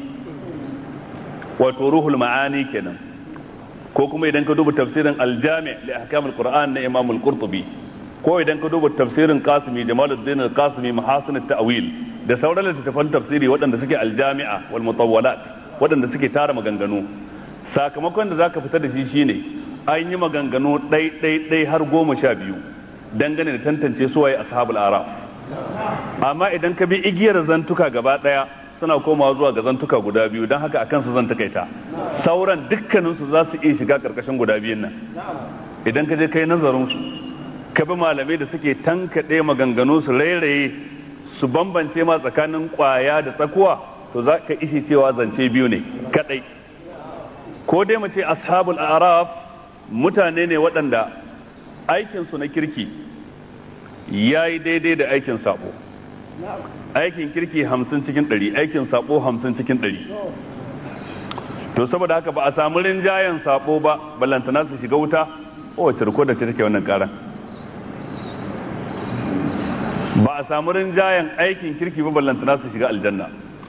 wato ruhul ma'ani kenan ko kuma idan ka duba tafsirin al-jami' li ahkam al-qur'an na imam al-qurtubi ko idan ka duba tafsirin kasimi jamaluddin al-kasimi mahasin at-ta'wil da sauran littattafan tafsiri waɗanda suke aljami'a wal mutawwalat waɗanda suke tara maganganu sakamakon da zaka fita da shi shine an yi maganganu ɗai ɗai ɗai har goma sha biyu dangane da tantance suwaye ashabul araf amma idan ka bi igiyar zantuka gaba ɗaya suna komawa zuwa ga zantuka guda biyu don haka akan su zan takaita sauran dukkaninsu za su iya shiga karkashin guda biyun nan idan ka je kai nazarin su ka bi malamai da suke tankaɗe maganganu su rairaye su bambance ma tsakanin ƙwaya da tsakuwa to za ka ishi cewa zance biyu ne kaɗai ko dai mu ce ashabul araf mutane ne waɗanda aikinsu na kirki ya yi daidai da aikin sabo aikin kirki hamsin cikin ɗari aikin sabo hamsin cikin ɗari to saboda haka ba a samu rinjayen sabo ba ballantana su shiga wuta o cirko da ce take wannan karan ba a samu rinjayen aikin kirki ba ballantana su shiga aljanna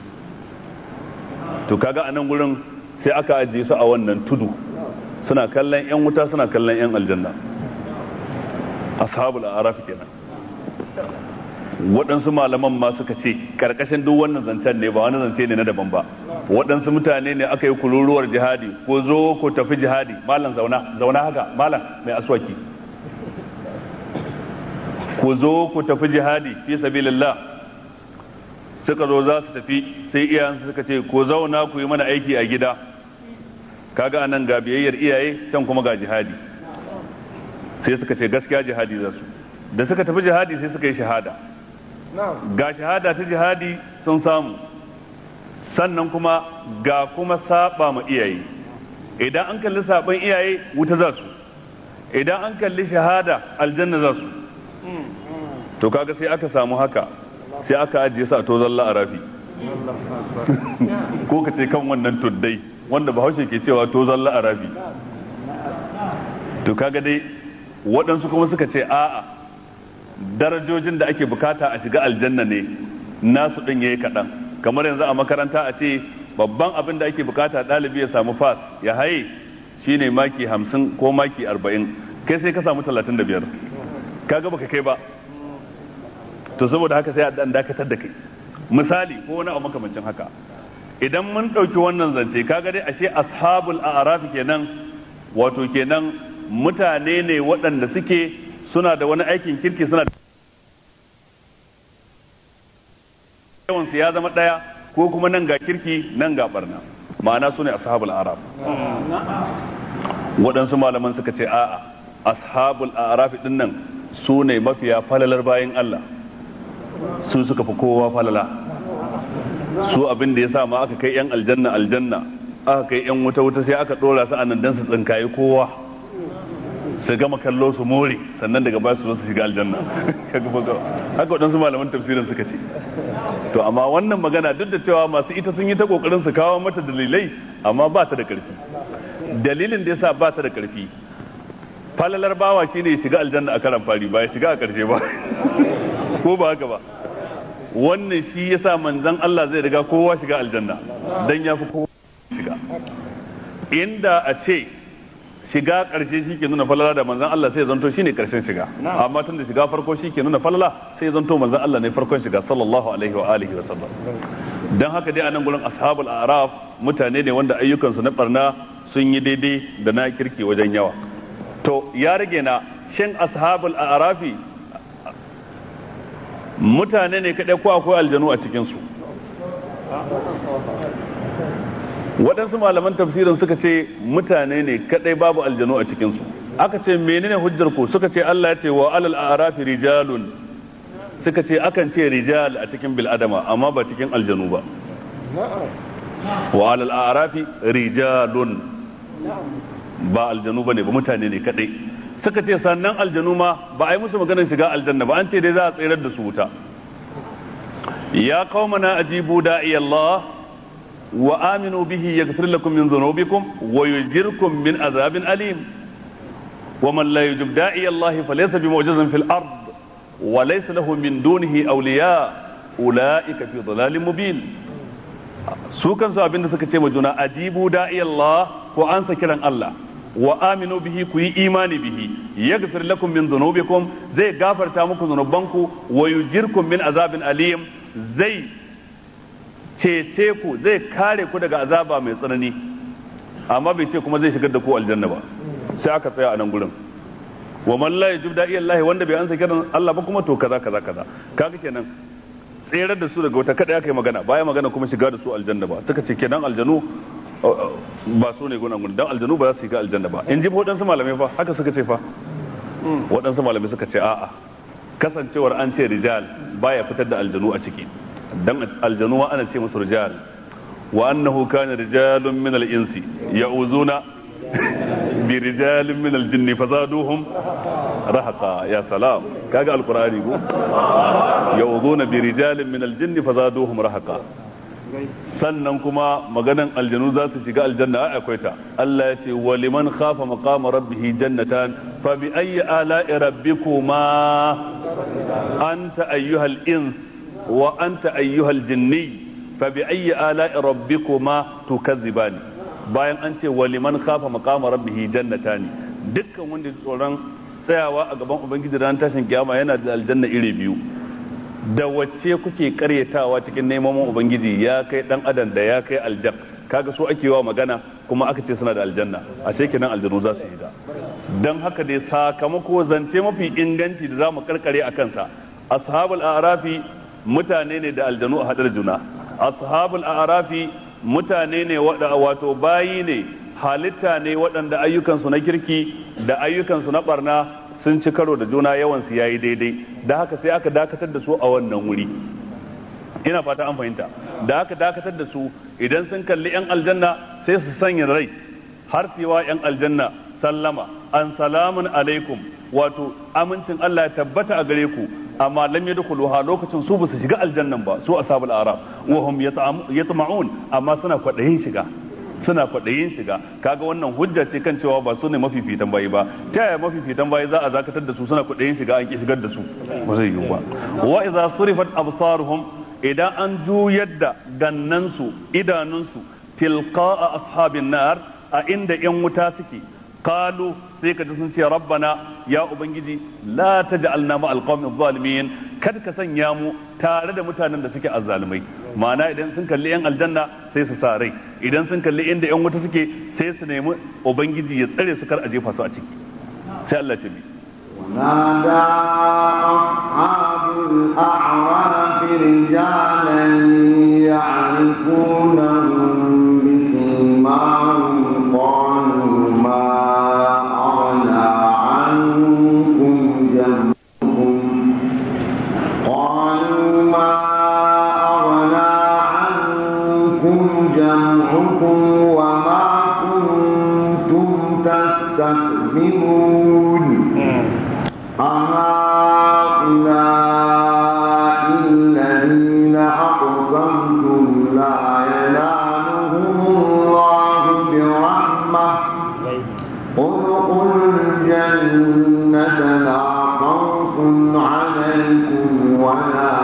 to kaga a nan gurin sai aka ajiye su a wannan tudu suna kallon yan wuta suna kallon yan aljanna ashabul araf kenan waɗansu malaman ma suka ce karkashin duk wannan zancen ne ba wani zance ne na daban ba waɗansu mutane ne aka yi kururuwar jihadi ko zo ko tafi jihadi malam zauna zauna haka malam mai aswaki ku zo ku tafi jihadi fi sabilillah suka zo za su tafi sai iyayensu suka ce ku zauna ku yi mana aiki a gida kaga anan ga biyayyar iyaye can kuma ga jihadi sai suka ce gaskiya jihadi za su da suka tafi jihadi sai suka yi shahada ga shahada ta jihadi sun samu sannan kuma ga kuma saba ma iyaye idan an kalli saban iyaye wuta za su idan an kalli shahada aljanna za su to kaga sai aka samu haka sai aka ajiye su a tozon la'arafi ko ka ce kan wannan tuddai wanda bahaushe ke cewa tozon la'arafi to kaga dai waɗansu kuma suka ce a'a darajojin da ake bukata a shiga aljanna ne nasu ɗin yayi kaɗan kamar yanzu a makaranta a ce babban abin da ake bukata ɗalibi ya samu fas ya haye shine maki hamsin ko maki arba'in kai sai ka samu talatin da biyar kaga baka kai ba to saboda haka sai a dan dakatar da kai misali ko wani abu makamancin haka idan mun ɗauki wannan zance kaga dai ashe ashabul a'raf kenan wato kenan mutane ne waɗanda suke suna da wani aikin kirki suna da yawansu ya zama ɗaya ko kuma nan ga kirki nan ga barna ma'ana su ne ashabul araf waɗansu malaman suka ce a'a ashabul araf din nan su ne mafiya falalar bayan Allah su suka fi kowa falala su abin da ya sa ma aka kai yan aljanna aljanna aka kai yan wuta wuta sai aka ɗora su a nan dan su tsinkaye kowa su gama kallo su more sannan daga baya su zo su shiga aljanna haka waɗansu malaman tafsirin suka ce to amma wannan magana duk da cewa masu ita sun yi ta kokarin su kawo mata dalilai amma ba ta da ƙarfi dalilin da yasa ba ta da ƙarfi falalar bawa shine ya shiga aljanna a karan fari ba ya shiga a ƙarshe ba ko ba haka ba wannan shi yasa manzon Allah zai riga kowa shiga aljanna dan ya fi kowa shiga inda a ce shiga ƙarshe shi ke nuna falala da manzan Allah sai zanto shi ne ƙarshen shiga amma tun da shiga farko shi ke nuna falala sai zanto manzan Allah ne farkon shiga sallallahu alaihi wa alihi wa sallam dan haka dai a nan gurin ashabul araf mutane ne wanda ayyukansu na barna sun yi daidai da na kirki wajen yawa to ya rage na shin ashabul arafi mutane ne kaɗai ko akwai aljanu a cikinsu waɗansu malaman tafsirin suka ce mutane ne kadai babu aljanu a cikinsu aka ce menene hujjar ku suka ce Allah ya ce wa alal a'rafi rijalun suka ce akan ce rijal a cikin bil adama amma ba cikin aljanu ba wa alal a'rafi rijalun ba aljanu bane ba mutane ne kadai suka ce sannan aljanu ma ba a yi musu maganar shiga aljanna ba an ce dai za a tsirar da su wuta ya qaumana ajibu da'i Allah وآمنوا به يغفر لكم من ذنوبكم ويجركم من عذاب أليم ومن لا يجب داعي الله فليس بمعجز في الأرض وليس له من دونه أولياء أولئك في ضلال مبين su kansu abinda suka ce ma juna ajibu da'i Allah ko an sa kiran Allah wa aminu bihi ku yi imani bihi yaghfir lakum min dhunubikum zai gafarta muku zunubanku wa yujirkum min azabin alim zai cece ku zai kare ku daga azaba mai tsanani amma bai ce kuma zai shigar da ku aljanna ba sai aka tsaya a nan gurin wa man la yajib da'i Allah wanda bai ansa kiran Allah ba kuma to kaza kaza kaza kaga kenan tserar da su daga wata kada aka yi magana baya magana kuma shiga da su aljanna ba suka ce kenan aljanu ba su ne gunan gunan dan aljanu ba za su shiga aljanna ba in ji waɗansu malamai fa haka suka ce fa waɗansu malamai suka ce a'a kasancewar an ce rijal baya fitar da aljanu a ciki dan aljanu ma ana ce musu rijal wa annahu kana rijalun min al-insi ya'uzuna bi rijalin min al-jinn fazaduhum rahaqa ya salam kaga alqur'ani ko ya'uzuna bi rijalin min al-jinn fazaduhum rahaqa sannan kuma maganan aljanu za su shiga aljanna ai akwai ta Allah ya ce wa liman khafa maqama rabbih jannatan fa bi ayyi ala'i rabbikuma anta ayyuhal ins wa anta ayyuhal jinni fa bi ayyi ala'i rabbikuma tukazzibani bayan an ce wa liman khafa maqama rabbih jannatani dukkan wanda ya tsoron tsayawa a gaban ubangiji ran tashin kiyama yana da aljanna iri biyu da wacce kuke karyatawa cikin neman ubangiji ya kai dan adam da ya kai aljan kaga so ake wa magana kuma aka ce suna da aljanna ashe kenan aljanu za su yi da dan haka dai sakamako zance mafi inganci da zamu karkare a kansa ashabul a'rafi mutane ne da aljanu a hadar juna ashabul a'rafi mutane ne wato bayi ne halitta ne waɗanda ayyukansu na kirki da ayyukansu na barna sun ci karo da juna yawan su yayi daidai da haka sai aka dakatar da su a wannan wuri ina fata an fahimta da aka dakatar da su idan sun kalli yan aljanna sai su sanya rai har su wa yan aljanna sallama an salamun alaikum wato amincin Allah ya tabbata a gare ku amma lam yadkhuluha lokacin su ba su shiga aljannan ba su ashabul araf wa hum yatma'un amma suna kwadayin shiga suna kwaɗayin shiga kaga wannan hujja ce kan cewa ba su ne mafifitan bayi ba ta yaya mafifitan bayi za a zakatar da su suna kwaɗayin shiga an ki shigar da su ba zai yiwu ba wa idza surifat absaruhum idan an juyar da gannansu idanunsu tilqa'a ashabin nar a inda yan wuta suke qalu sai ka ji sun ce rabbana ya ubangiji la taj'alna ma alqawmi zalimin kada ka sanya mu tare da mutanen da suke azzalumai ma'ana idan sun kalli yan aljanna sai su sa rai idan sun kalli inda yan wuta suke sai su nemi ubangiji ya tsare su kar a jefa su a ciki sai Allah ce bi ونادى أصحاب الأعراف رجالا يعرفونهم بسيماهم قالوا ما أغنى عنكم جمعكم قالوا ما أغنى عنكم جمعكم وما كنتم تستكبرون أهؤلاء الذين أقسمتم لا ينالهم الله برحمة ادخلوا الجنة لا خوف عليكم ولا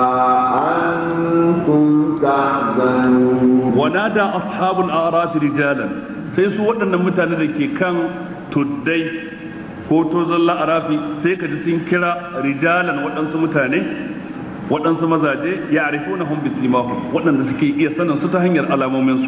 أنتم تحزنون ونادى أصحاب الأعراف رجالا sai su waɗannan mutane da ke kan tuddai ko tozon la'arafi sai ka ji sun kira rijalan waɗansu mutane waɗansu mazaje ya arifu na hun bisimahum waɗanda suke iya sanin su ta hanyar alamominsu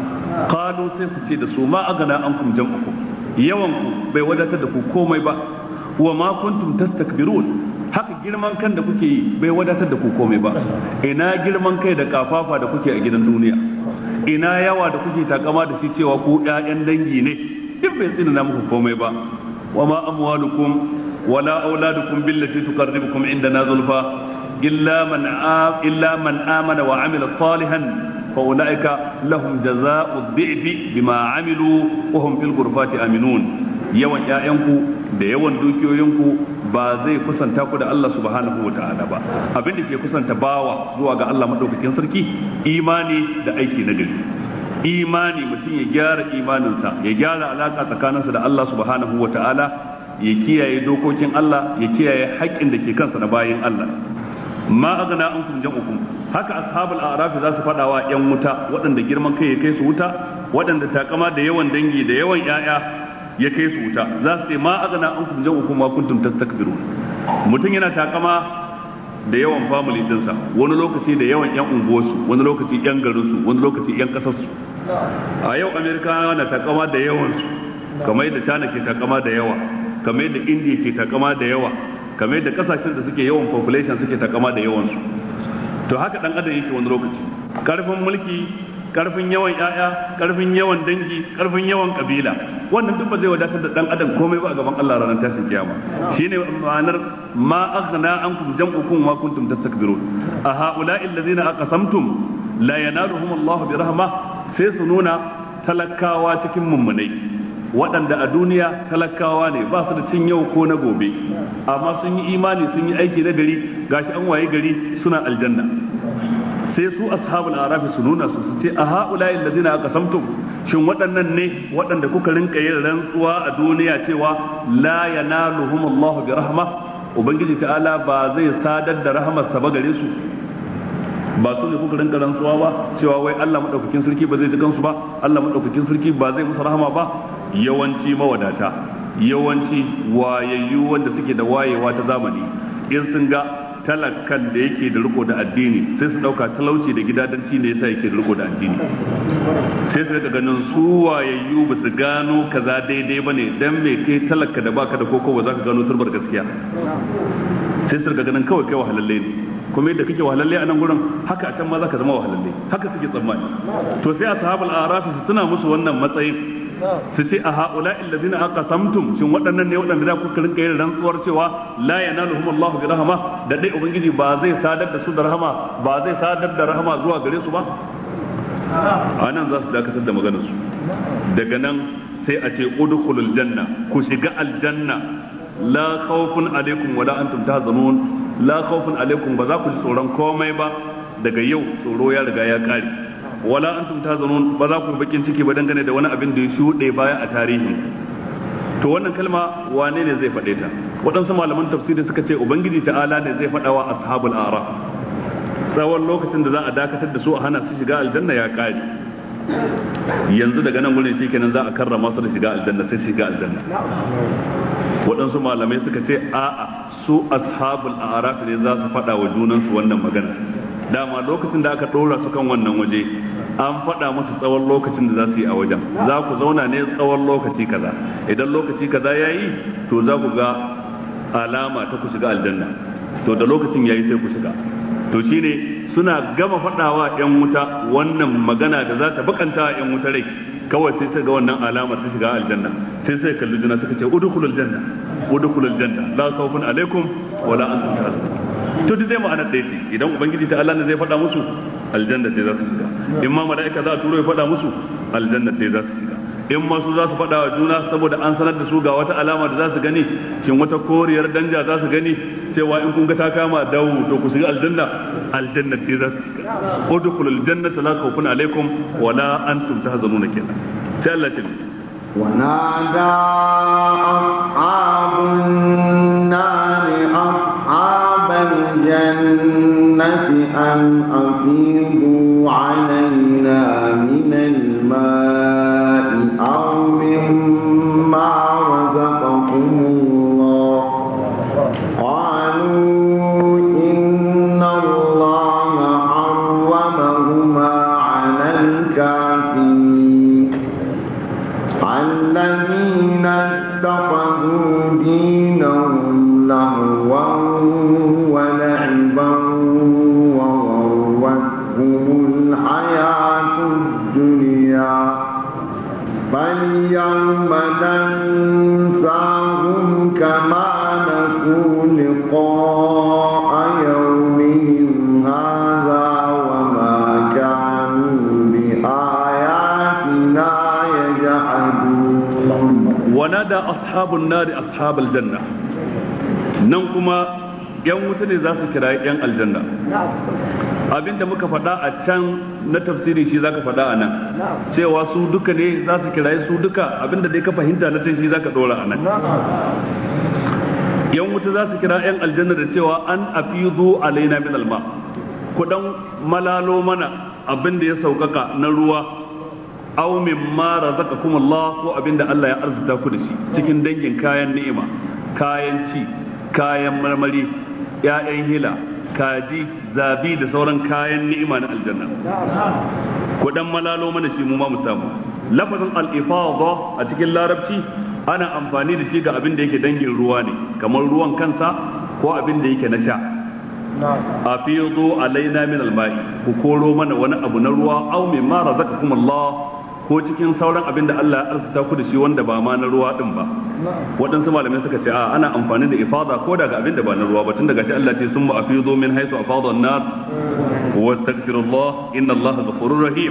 kalu sai su ce da su ma agana an kum jam'ukum yawan ku bai wadatar da ku komai ba wa ma kuntum tastakbirun haka girman kan da kuke yi bai wadatar da ku komai ba ina girman kai da kafafa da kuke a gidan duniya ina yawa da kuke takama da shi cewa ku ƴaƴan dangi ne duk bai tsina muku komai ba wa ma amwalukum wala auladukum billati tuqarribukum indana zulfa illa man illa man amana wa amila salihan fa ulaika lahum jazaa'u dhi'fi bima amilu wa hum fil ghurfati aminun yawan ƴaƴanku da yawan dukiyoyinku ba zai kusanta ku da Allah subhanahu wa ta'ala ba abin da ke kusanta bawa zuwa ga Allah madaukakin sarki imani da aiki na gari imani mutum ya gyara imaninsa ya gyara alaka tsakaninsa da Allah subhanahu wa ta'ala ya kiyaye dokokin Allah ya kiyaye haƙƙin da ke kansa na bayin Allah ma agana an kun jam'ukum haka ashabul a'raf za su faɗa wa yan wuta waɗanda girman kai ya kai su wuta waɗanda takama da yawan dangi da yawan 'ya'ya ya kai su wuta za su ce ma agana an kun jam'ukum ma kuntum tastakbirun mutum yana takama da yawan family dinsa wani lokaci da yawan yan unguwarsu wani lokaci yan garinsu wani lokaci yan kasarsu a yau amerikawa na takama da yawansu kamar yadda china ke takama da yawa kamar yadda india ke takama da yawa kamar yadda kasashen da suke yawan population suke takama da yawansu to haka dan adam yake wani lokaci karfin mulki karfin yawan yaya karfin yawan dangi karfin yawan kabila wannan duk ba zai wadatar da dan adam komai ba a gaban Allah ranar tashin kiyama shine ma'anar ma aghna ankum jam'ukum ma kuntum tastakbirun a ha'ula'i allazina aqsamtum la yanaluhum Allah bi rahma sai su nuna talakawa cikin mummunai waɗanda a duniya talakawa ne ba su da cin yau ko na gobe amma sun yi imani sun yi aiki na gari gashi an waye gari suna aljanna sai su ashabul arafi su nuna su ce a haula allazina aqsamtum shin waɗannan ne waɗanda kuka rinka yin rantsuwa a duniya cewa la yanaluhum Allahu bi rahma ubangiji ta'ala ba zai sadar da rahamarsa ba gare su ba su ne kuka rinka rantsuwa ba cewa wai Allah madaukakin sarki ba zai ji kansu ba Allah madaukakin sarki ba zai musu rahama ba yawanci mawadata yawanci wayayyu wanda suke da wayewa ta zamani in sun ga talakan da yake da riko da addini sai su dauka talauci da gidadanci ne yasa yake da riko da addini sai su rika ganin su wayayyu ba su gano kaza daidai bane dan me kai talaka da baka da koko ba za ka gano turbar gaskiya sai su rika ganin kawai kai wahalalle ne kuma yadda kake wahalalle a nan gurin haka a can ma za ka zama wahalalle haka suke tsammani to sai ashabul arafi su tuna musu wannan matsayin su ce a haula illazina aqasamtum shin waɗannan ne waɗanda da kuka rinka yin rantsuwar cewa la yanaluhum Allah bi rahama da dai ubangiji ba zai sadar da su da rahama ba zai sadar da rahama zuwa gare su ba a nan za su dakatar da maganar su daga nan sai a ce udkhulul janna ku shiga aljanna la khawfun alaikum wala antum tahzanun la khawfun alaikum ba za ku ji tsoron komai ba daga yau tsoro ya riga ya kare wala antum tahzanun ba za ku bakin ciki ba dangane da wani abin da ya shuɗe baya a tarihin to wannan kalma wane ne zai faɗe ta waɗansu malaman tafsiri suka ce ubangiji ta'ala ne zai faɗa wa ashabul araf tsawon lokacin da za a dakatar da su a hana su shiga aljanna ya kare yanzu daga nan wurin shi kenan za a karrama su da shiga aljanna sai shiga aljanna waɗansu malamai suka ce a'a su ashabul araf ne za su faɗa wa junansu wannan magana dama lokacin da aka ɗora su kan wannan waje an faɗa musu tsawon lokacin da za su yi a wajen za ku zauna ne tsawon lokaci kaza idan lokaci kaza ya yi to za ku ga alama ta ku shiga aljanna to da lokacin ya yi sai ku shiga to shine suna gama faɗawa 'yan wuta wannan magana da za ta bakanta 'yan wuta rai kawai sai sai ga wannan alamar ta shiga aljanna sai sai kalli juna suka ce udkhulul janna udkhulul janna la khawfun alaikum wala antum tahzanun to duk zai ma'anar ɗaya ce idan ubangiji ta Allah ne zai faɗa musu aljanna sai za su shiga in ma mala'ika za a turo ya faɗa musu aljanna sai za su shiga in ma su za su faɗa wa juna saboda an sanar da su ga wata alama da za su gani shin wata koriyar danja za su gani cewa in kun ga ta kama dawo to ku shiga aljanna aljanna sai za su shiga udkhulul jannata la khawfun alaikum wala antum tahzanuna kenan sai Allah ya ونادى أصحاب النار أصحاب الجنة أن أفيضوا علينا من الماء أو مما رزقكم الله قالوا إن الله حرمهما على الكافرين الذين اتخذوا دينهم لهوا ولعبا وغرتهم الحياة الدنيا فاليوم ننساهم كما نسوا لقاء يومهم هذا وما كانوا بآياتنا يجحدون ونادى أصحاب النار أصحاب الجنة ننكما yan wuta ne za su kira yan aljanna abinda muka faɗa a can na tafsiri shi zaka faɗa a nan cewa su duka ne za su kira su duka abinda dai ka fahimta na shi zaka ɗora a nan yan wuta za su kira yan aljanna da cewa an afizu alaina min alma kudan malalo mana abinda ya saukaka na ruwa aw mimma razaqakum Allah ko abinda Allah ya arzuta ku da shi cikin dangin kayan ni'ima kayan ci kayan marmari ƴaƴan hila kaji zabi da sauran kayan ni'ima na aljanna ku dan malalo mana shi mu ma mu samu lafazin al-ifada a cikin larabci ana amfani da shi ga abin da yake dangin ruwa ne kamar ruwan kansa ko abin da yake na sha afidu alaina min alma'i ku koro mana wani abu na ruwa aw mimma razaqakum Allah ko cikin sauran abin da Allah ya arzuta ku da shi wanda ba ma na ruwa din ba waɗansu malamai suka ce a ana amfani da ifada ko daga abin da ba na ruwa ba tun daga shi Allah ce summa afidu min haythu afada an-nas wa astaghfirullah inna Allah ghafurur rahim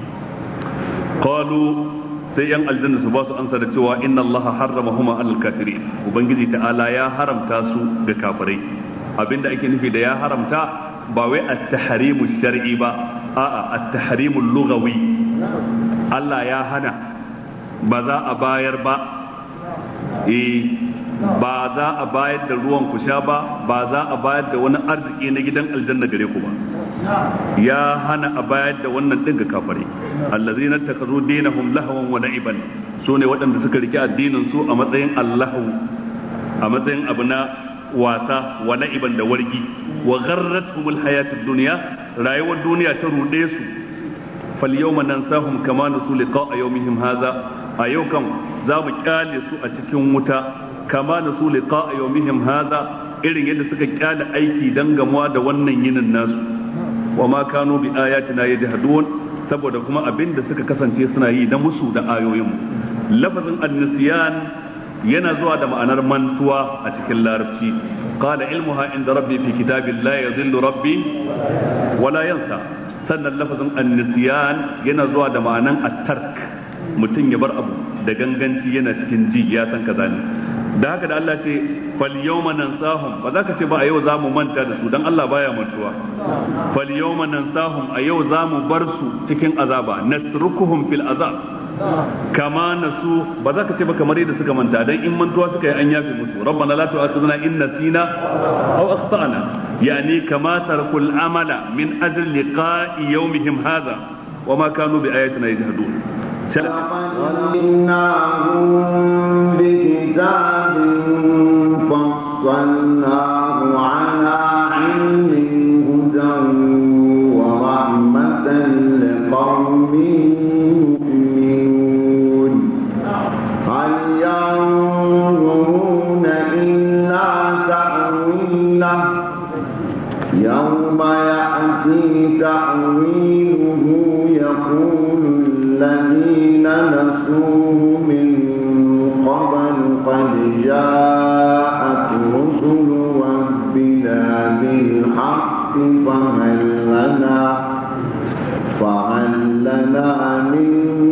qalu sai yan aljanna su ba su ansa da cewa inna Allah harramahuma alal kafirin ubangiji ta'ala ya haramta su ga kafirai abinda ake nufi da ya haramta ba wai at-tahrimu shar'i ba a'a at-tahrimu lughawi Allah ya hana ba za a bayar ba eh ba za a bayar da ruwan ku sha ba ba za a bayar da wani arziki na gidan aljanna gare ku ba ya hana a bayar da wannan din ga kafare allazina takazu dinahum lahwan wa na'iban su ne waɗanda suka rike addinin su a matsayin allahu a matsayin abu na wasa wa na'iban da wargi wa gharratuhumul hayatud dunya rayuwar duniya ta rude su fal yawma nansahum kama nasu liqa'a yawmihim hadha a yau kan za mu kyale su a cikin wuta kama nasu liqa'a yawmihim hadha irin yadda suka kyale aiki dan gamuwa da wannan yinin nasu wa ma kanu bi ayatina yajhadun saboda kuma abin da suka kasance suna yi na musu da ayoyin lafazin an-nisyan yana zuwa da ma'anar mantuwa a cikin larabci qala ilmuha inda rabbi fi kitabin la yadhillu rabbi wala yansa sannan lafazin an-nisyan yana zuwa da ma'anan at-tark mutum ya bar abu da ganganci yana cikin ji ya san kaza ne da haka da Allah ce fal yawma nansahum ba za ka ce ba a yau za mu manta da su dan Allah baya mantuwa fal yawma nansahum a yau za mu bar su cikin azaba nasrukuhum fil azab kama nasu ba za ka ce ba kamar yadda suka manta dan in mantuwa suka yi an yafe musu rabbana la tu'akhidhna in nasina aw akhtana yani kama tarakul amala min ajli liqa'i yawmihim hadha وما كانوا بآياتنا يجهدون وَإِنَّهُمْ بِكِتَابٍ فَصَّلْنَاهُ عَلَى عِلْمٍ هُدًى وَرَحْمَةً لِقَوْمٍ يُؤْمِنُونَ هَلْ يَنظُرُونَ إِلَّا تَأْوِيلَهُ يَوْمَ يَأْتِي تَأْوِيلُهُ يقول الذين نسوه من قبل قد جاءت رسل ربنا بالحق فهل لنا فهل لنا من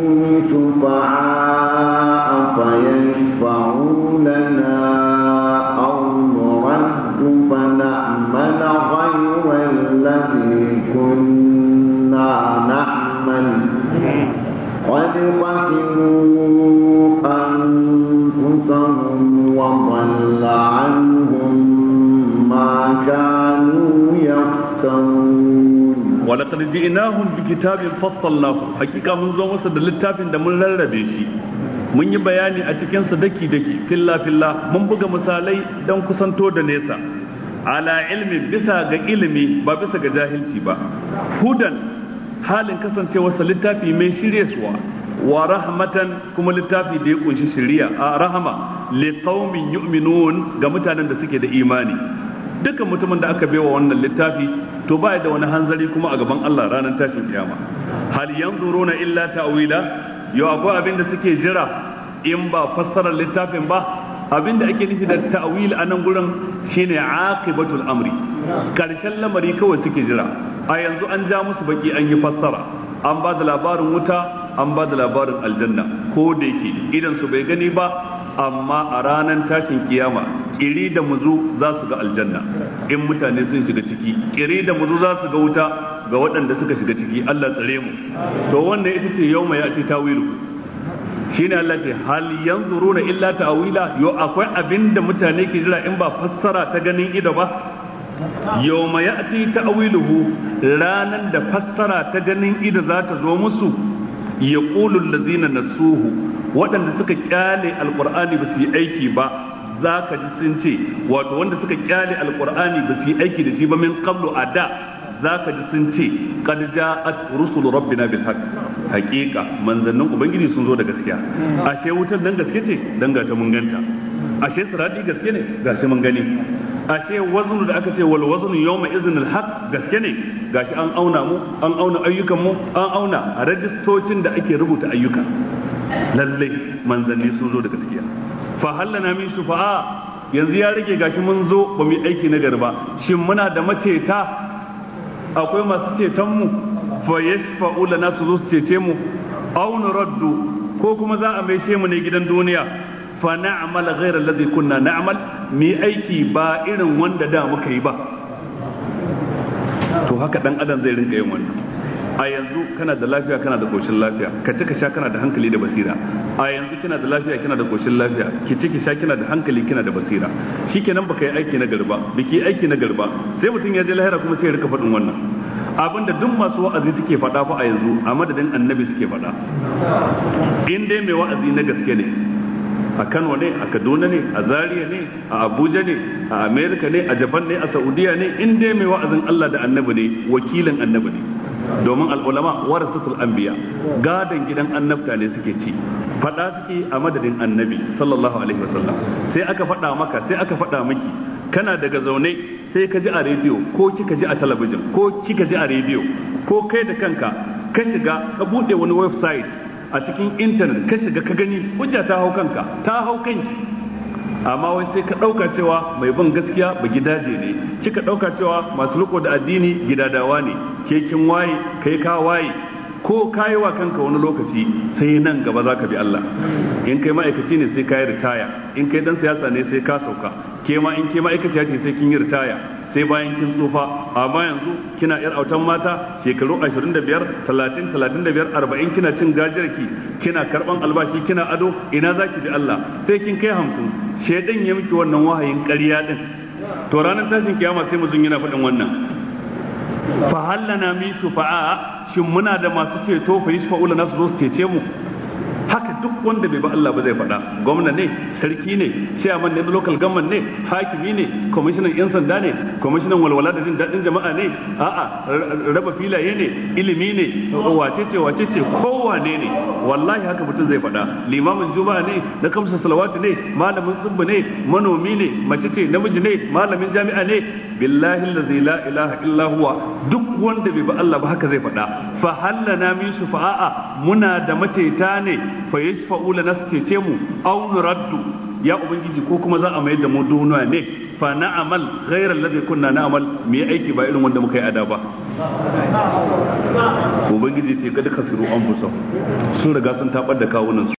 شفعاء فيشفعوا لنا أو نرد فنعمل غير الذي كنا نعمل قد خسروا أنفسهم وضل عنهم ما كانوا يفترون ولقد جئناهم بكتاب فصلناه حقيقة من زو مسد littafin da mun rarrabe shi mun yi bayani a cikin sa daki daki filla filla mun buga misalai dan kusanto da nesa ala ilmi bisa ga ilimi ba bisa ga jahilci ba hudan halin kasancewarsa littafi mai shiryaswa wa rahmatan kuma littafi da ya kunshi shiriya a rahama li qaumin yu'minun ga mutanen da suke da imani dukkan mutumin da aka baiwa wannan littafi to ba da wani hanzari kuma a gaban Allah ranar tashin kiyama hal yanzuruna illa ta'wila yau akwai abin da suke jira in ba fassarar littafin ba abin da ake nufi da ta'wil a nan gurin shine aqibatul amri karshen lamari kawai suke jira a yanzu an ja musu baki an yi fassara an ba da labarin wuta an ba da labarin aljanna ko da yake idan su bai gani ba amma a ranar tashin kiyama kiri da muzu za su ga aljanna in mutane sun shiga ciki kiri da muzu za su ga wuta ga waɗanda suka shiga ciki Allah tsare mu to wannan ita ce yau mai ati tawilu shine Allah ce hal yanzuruna illa ta'wila yo akwai abinda mutane ke jira in ba fassara ta ganin ido ba yawma ya'ti ta'wiluhu ranan da fassara ta ganin ido za ta zo musu yaqulu allazina nasuhu waɗanda suka kyale alqur'ani ba su yi aiki ba za ka ji sun ce wato wanda suka kyale alqur'ani ba su yi aiki da shi ba min qablu a da za ka ji sun ce qad ja'at rusul rabbina bil haqq haqiqa manzannin ubangiji sun zo da gaskiya ashe wutar dan gaske ce dan ga ta mun ganta ashe sirati gaske ne gashi mun gani ashe waznu da aka ce wal waznu yawma idhin al haqq gaske ne gashi an auna mu an auna ayyukan mu an auna a rajistocin da ake rubuta ayyuka lalle manzanni sun zo da gaskiya fa hallana min shufa'a yanzu ya rage gashi mun zo ba mu yi aiki na garba shin muna da maceta akwai masu ceton mu fa yashfa'u lana su zo su cece mu aw nuraddu ko kuma za a maishe mu ne gidan duniya fa na'mal ghayra alladhi kunna na'mal mi aiki ba irin wanda da muka yi ba to haka dan adam zai rinka yin wannan a yanzu kana da lafiya kana da koshin lafiya ka ci ka sha kana da hankali da basira a yanzu kina da lafiya kina da koshin lafiya ki ci ki sha kina da hankali kina da basira shikenan baka yi aiki na garba biki aiki na garba sai mutum ya je lahira kuma sai ya rika faɗin wannan abinda duk masu wa'azi suke faɗa fa a yanzu a madadin annabi suke faɗa in dai mai wa'azi na gaske ne a Kano ne a Kaduna ne a Zaria ne a Abuja ne a America ne a Japan ne a Saudiya ne in dai mai wa'azin Allah da annabi ne wakilin annabi ne domin al'ulama warasatul anbiya gadon gidan annabta ne suke ci faɗa suke a madadin annabi sallallahu alaihi wasallam sai aka faɗa maka sai aka faɗa miki kana daga zaune sai ka ji a rediyo ko kika ji a talabijin ko kika ji a rediyo ko kai da kanka ka shiga ka buɗe wani website a cikin intanet ka shiga ka gani hujja ta hau kanka ta hau kanki amma wai sai ka ɗauka cewa mai bin gaskiya ba gidaje ne kika ɗauka cewa masu riko da addini gidadawa ne ke kin waye kai ka waye ko kayi wa kanka wani lokaci sai nan gaba za ka bi Allah in kai ma'aikaci ne sai ka yi ritaya in kai dan siyasa ne sai ka sauka ke ma in ke ma'aikaciya ce sai kin yi ritaya sai bayan kin tsufa amma yanzu kina yar autan mata shekaru 25 30 35 40 kina cin gajiyarki kina karban albashi kina ado ina zaki bi Allah sai kin kai 50 shedan ya miki wannan wahayin ƙarya din to ranar tashin kiyama sai mutum yana faɗin wannan fa hallana mi shufa'a shin muna da masu ceto fa yashfa'u lana su zo su cece mu haka duk wanda bai ba Allah ba zai faɗa gwamna ne sarki ne chairman ne local government ne hakimi ne commissioner yan sanda ne commissioner walwala da jin daɗin jama'a ne a'a raba filaye ne ilimi ne wace ce wace ce kowane ne wallahi haka mutum zai faɗa limamin juma'a ne na kamsa salawatu ne malamin tsubbu ne manomi ne mace ce namiji ne malamin jami'a ne billahi allazi la ilaha illa huwa duk wanda bai ba Allah ba haka zai faɗa fa hallana min shufa'a muna da mateta ne fa yashfa'u lana ce mu aw nuraddu ya ubangiji ko kuma za a mayar da mu duniya ne fa na'amal ghayra alladhi kunna na'mal mu yi aiki ba irin wanda muka yi ada ba ubangiji ce kada kasiru an fusa sun riga sun tabar da kawunan su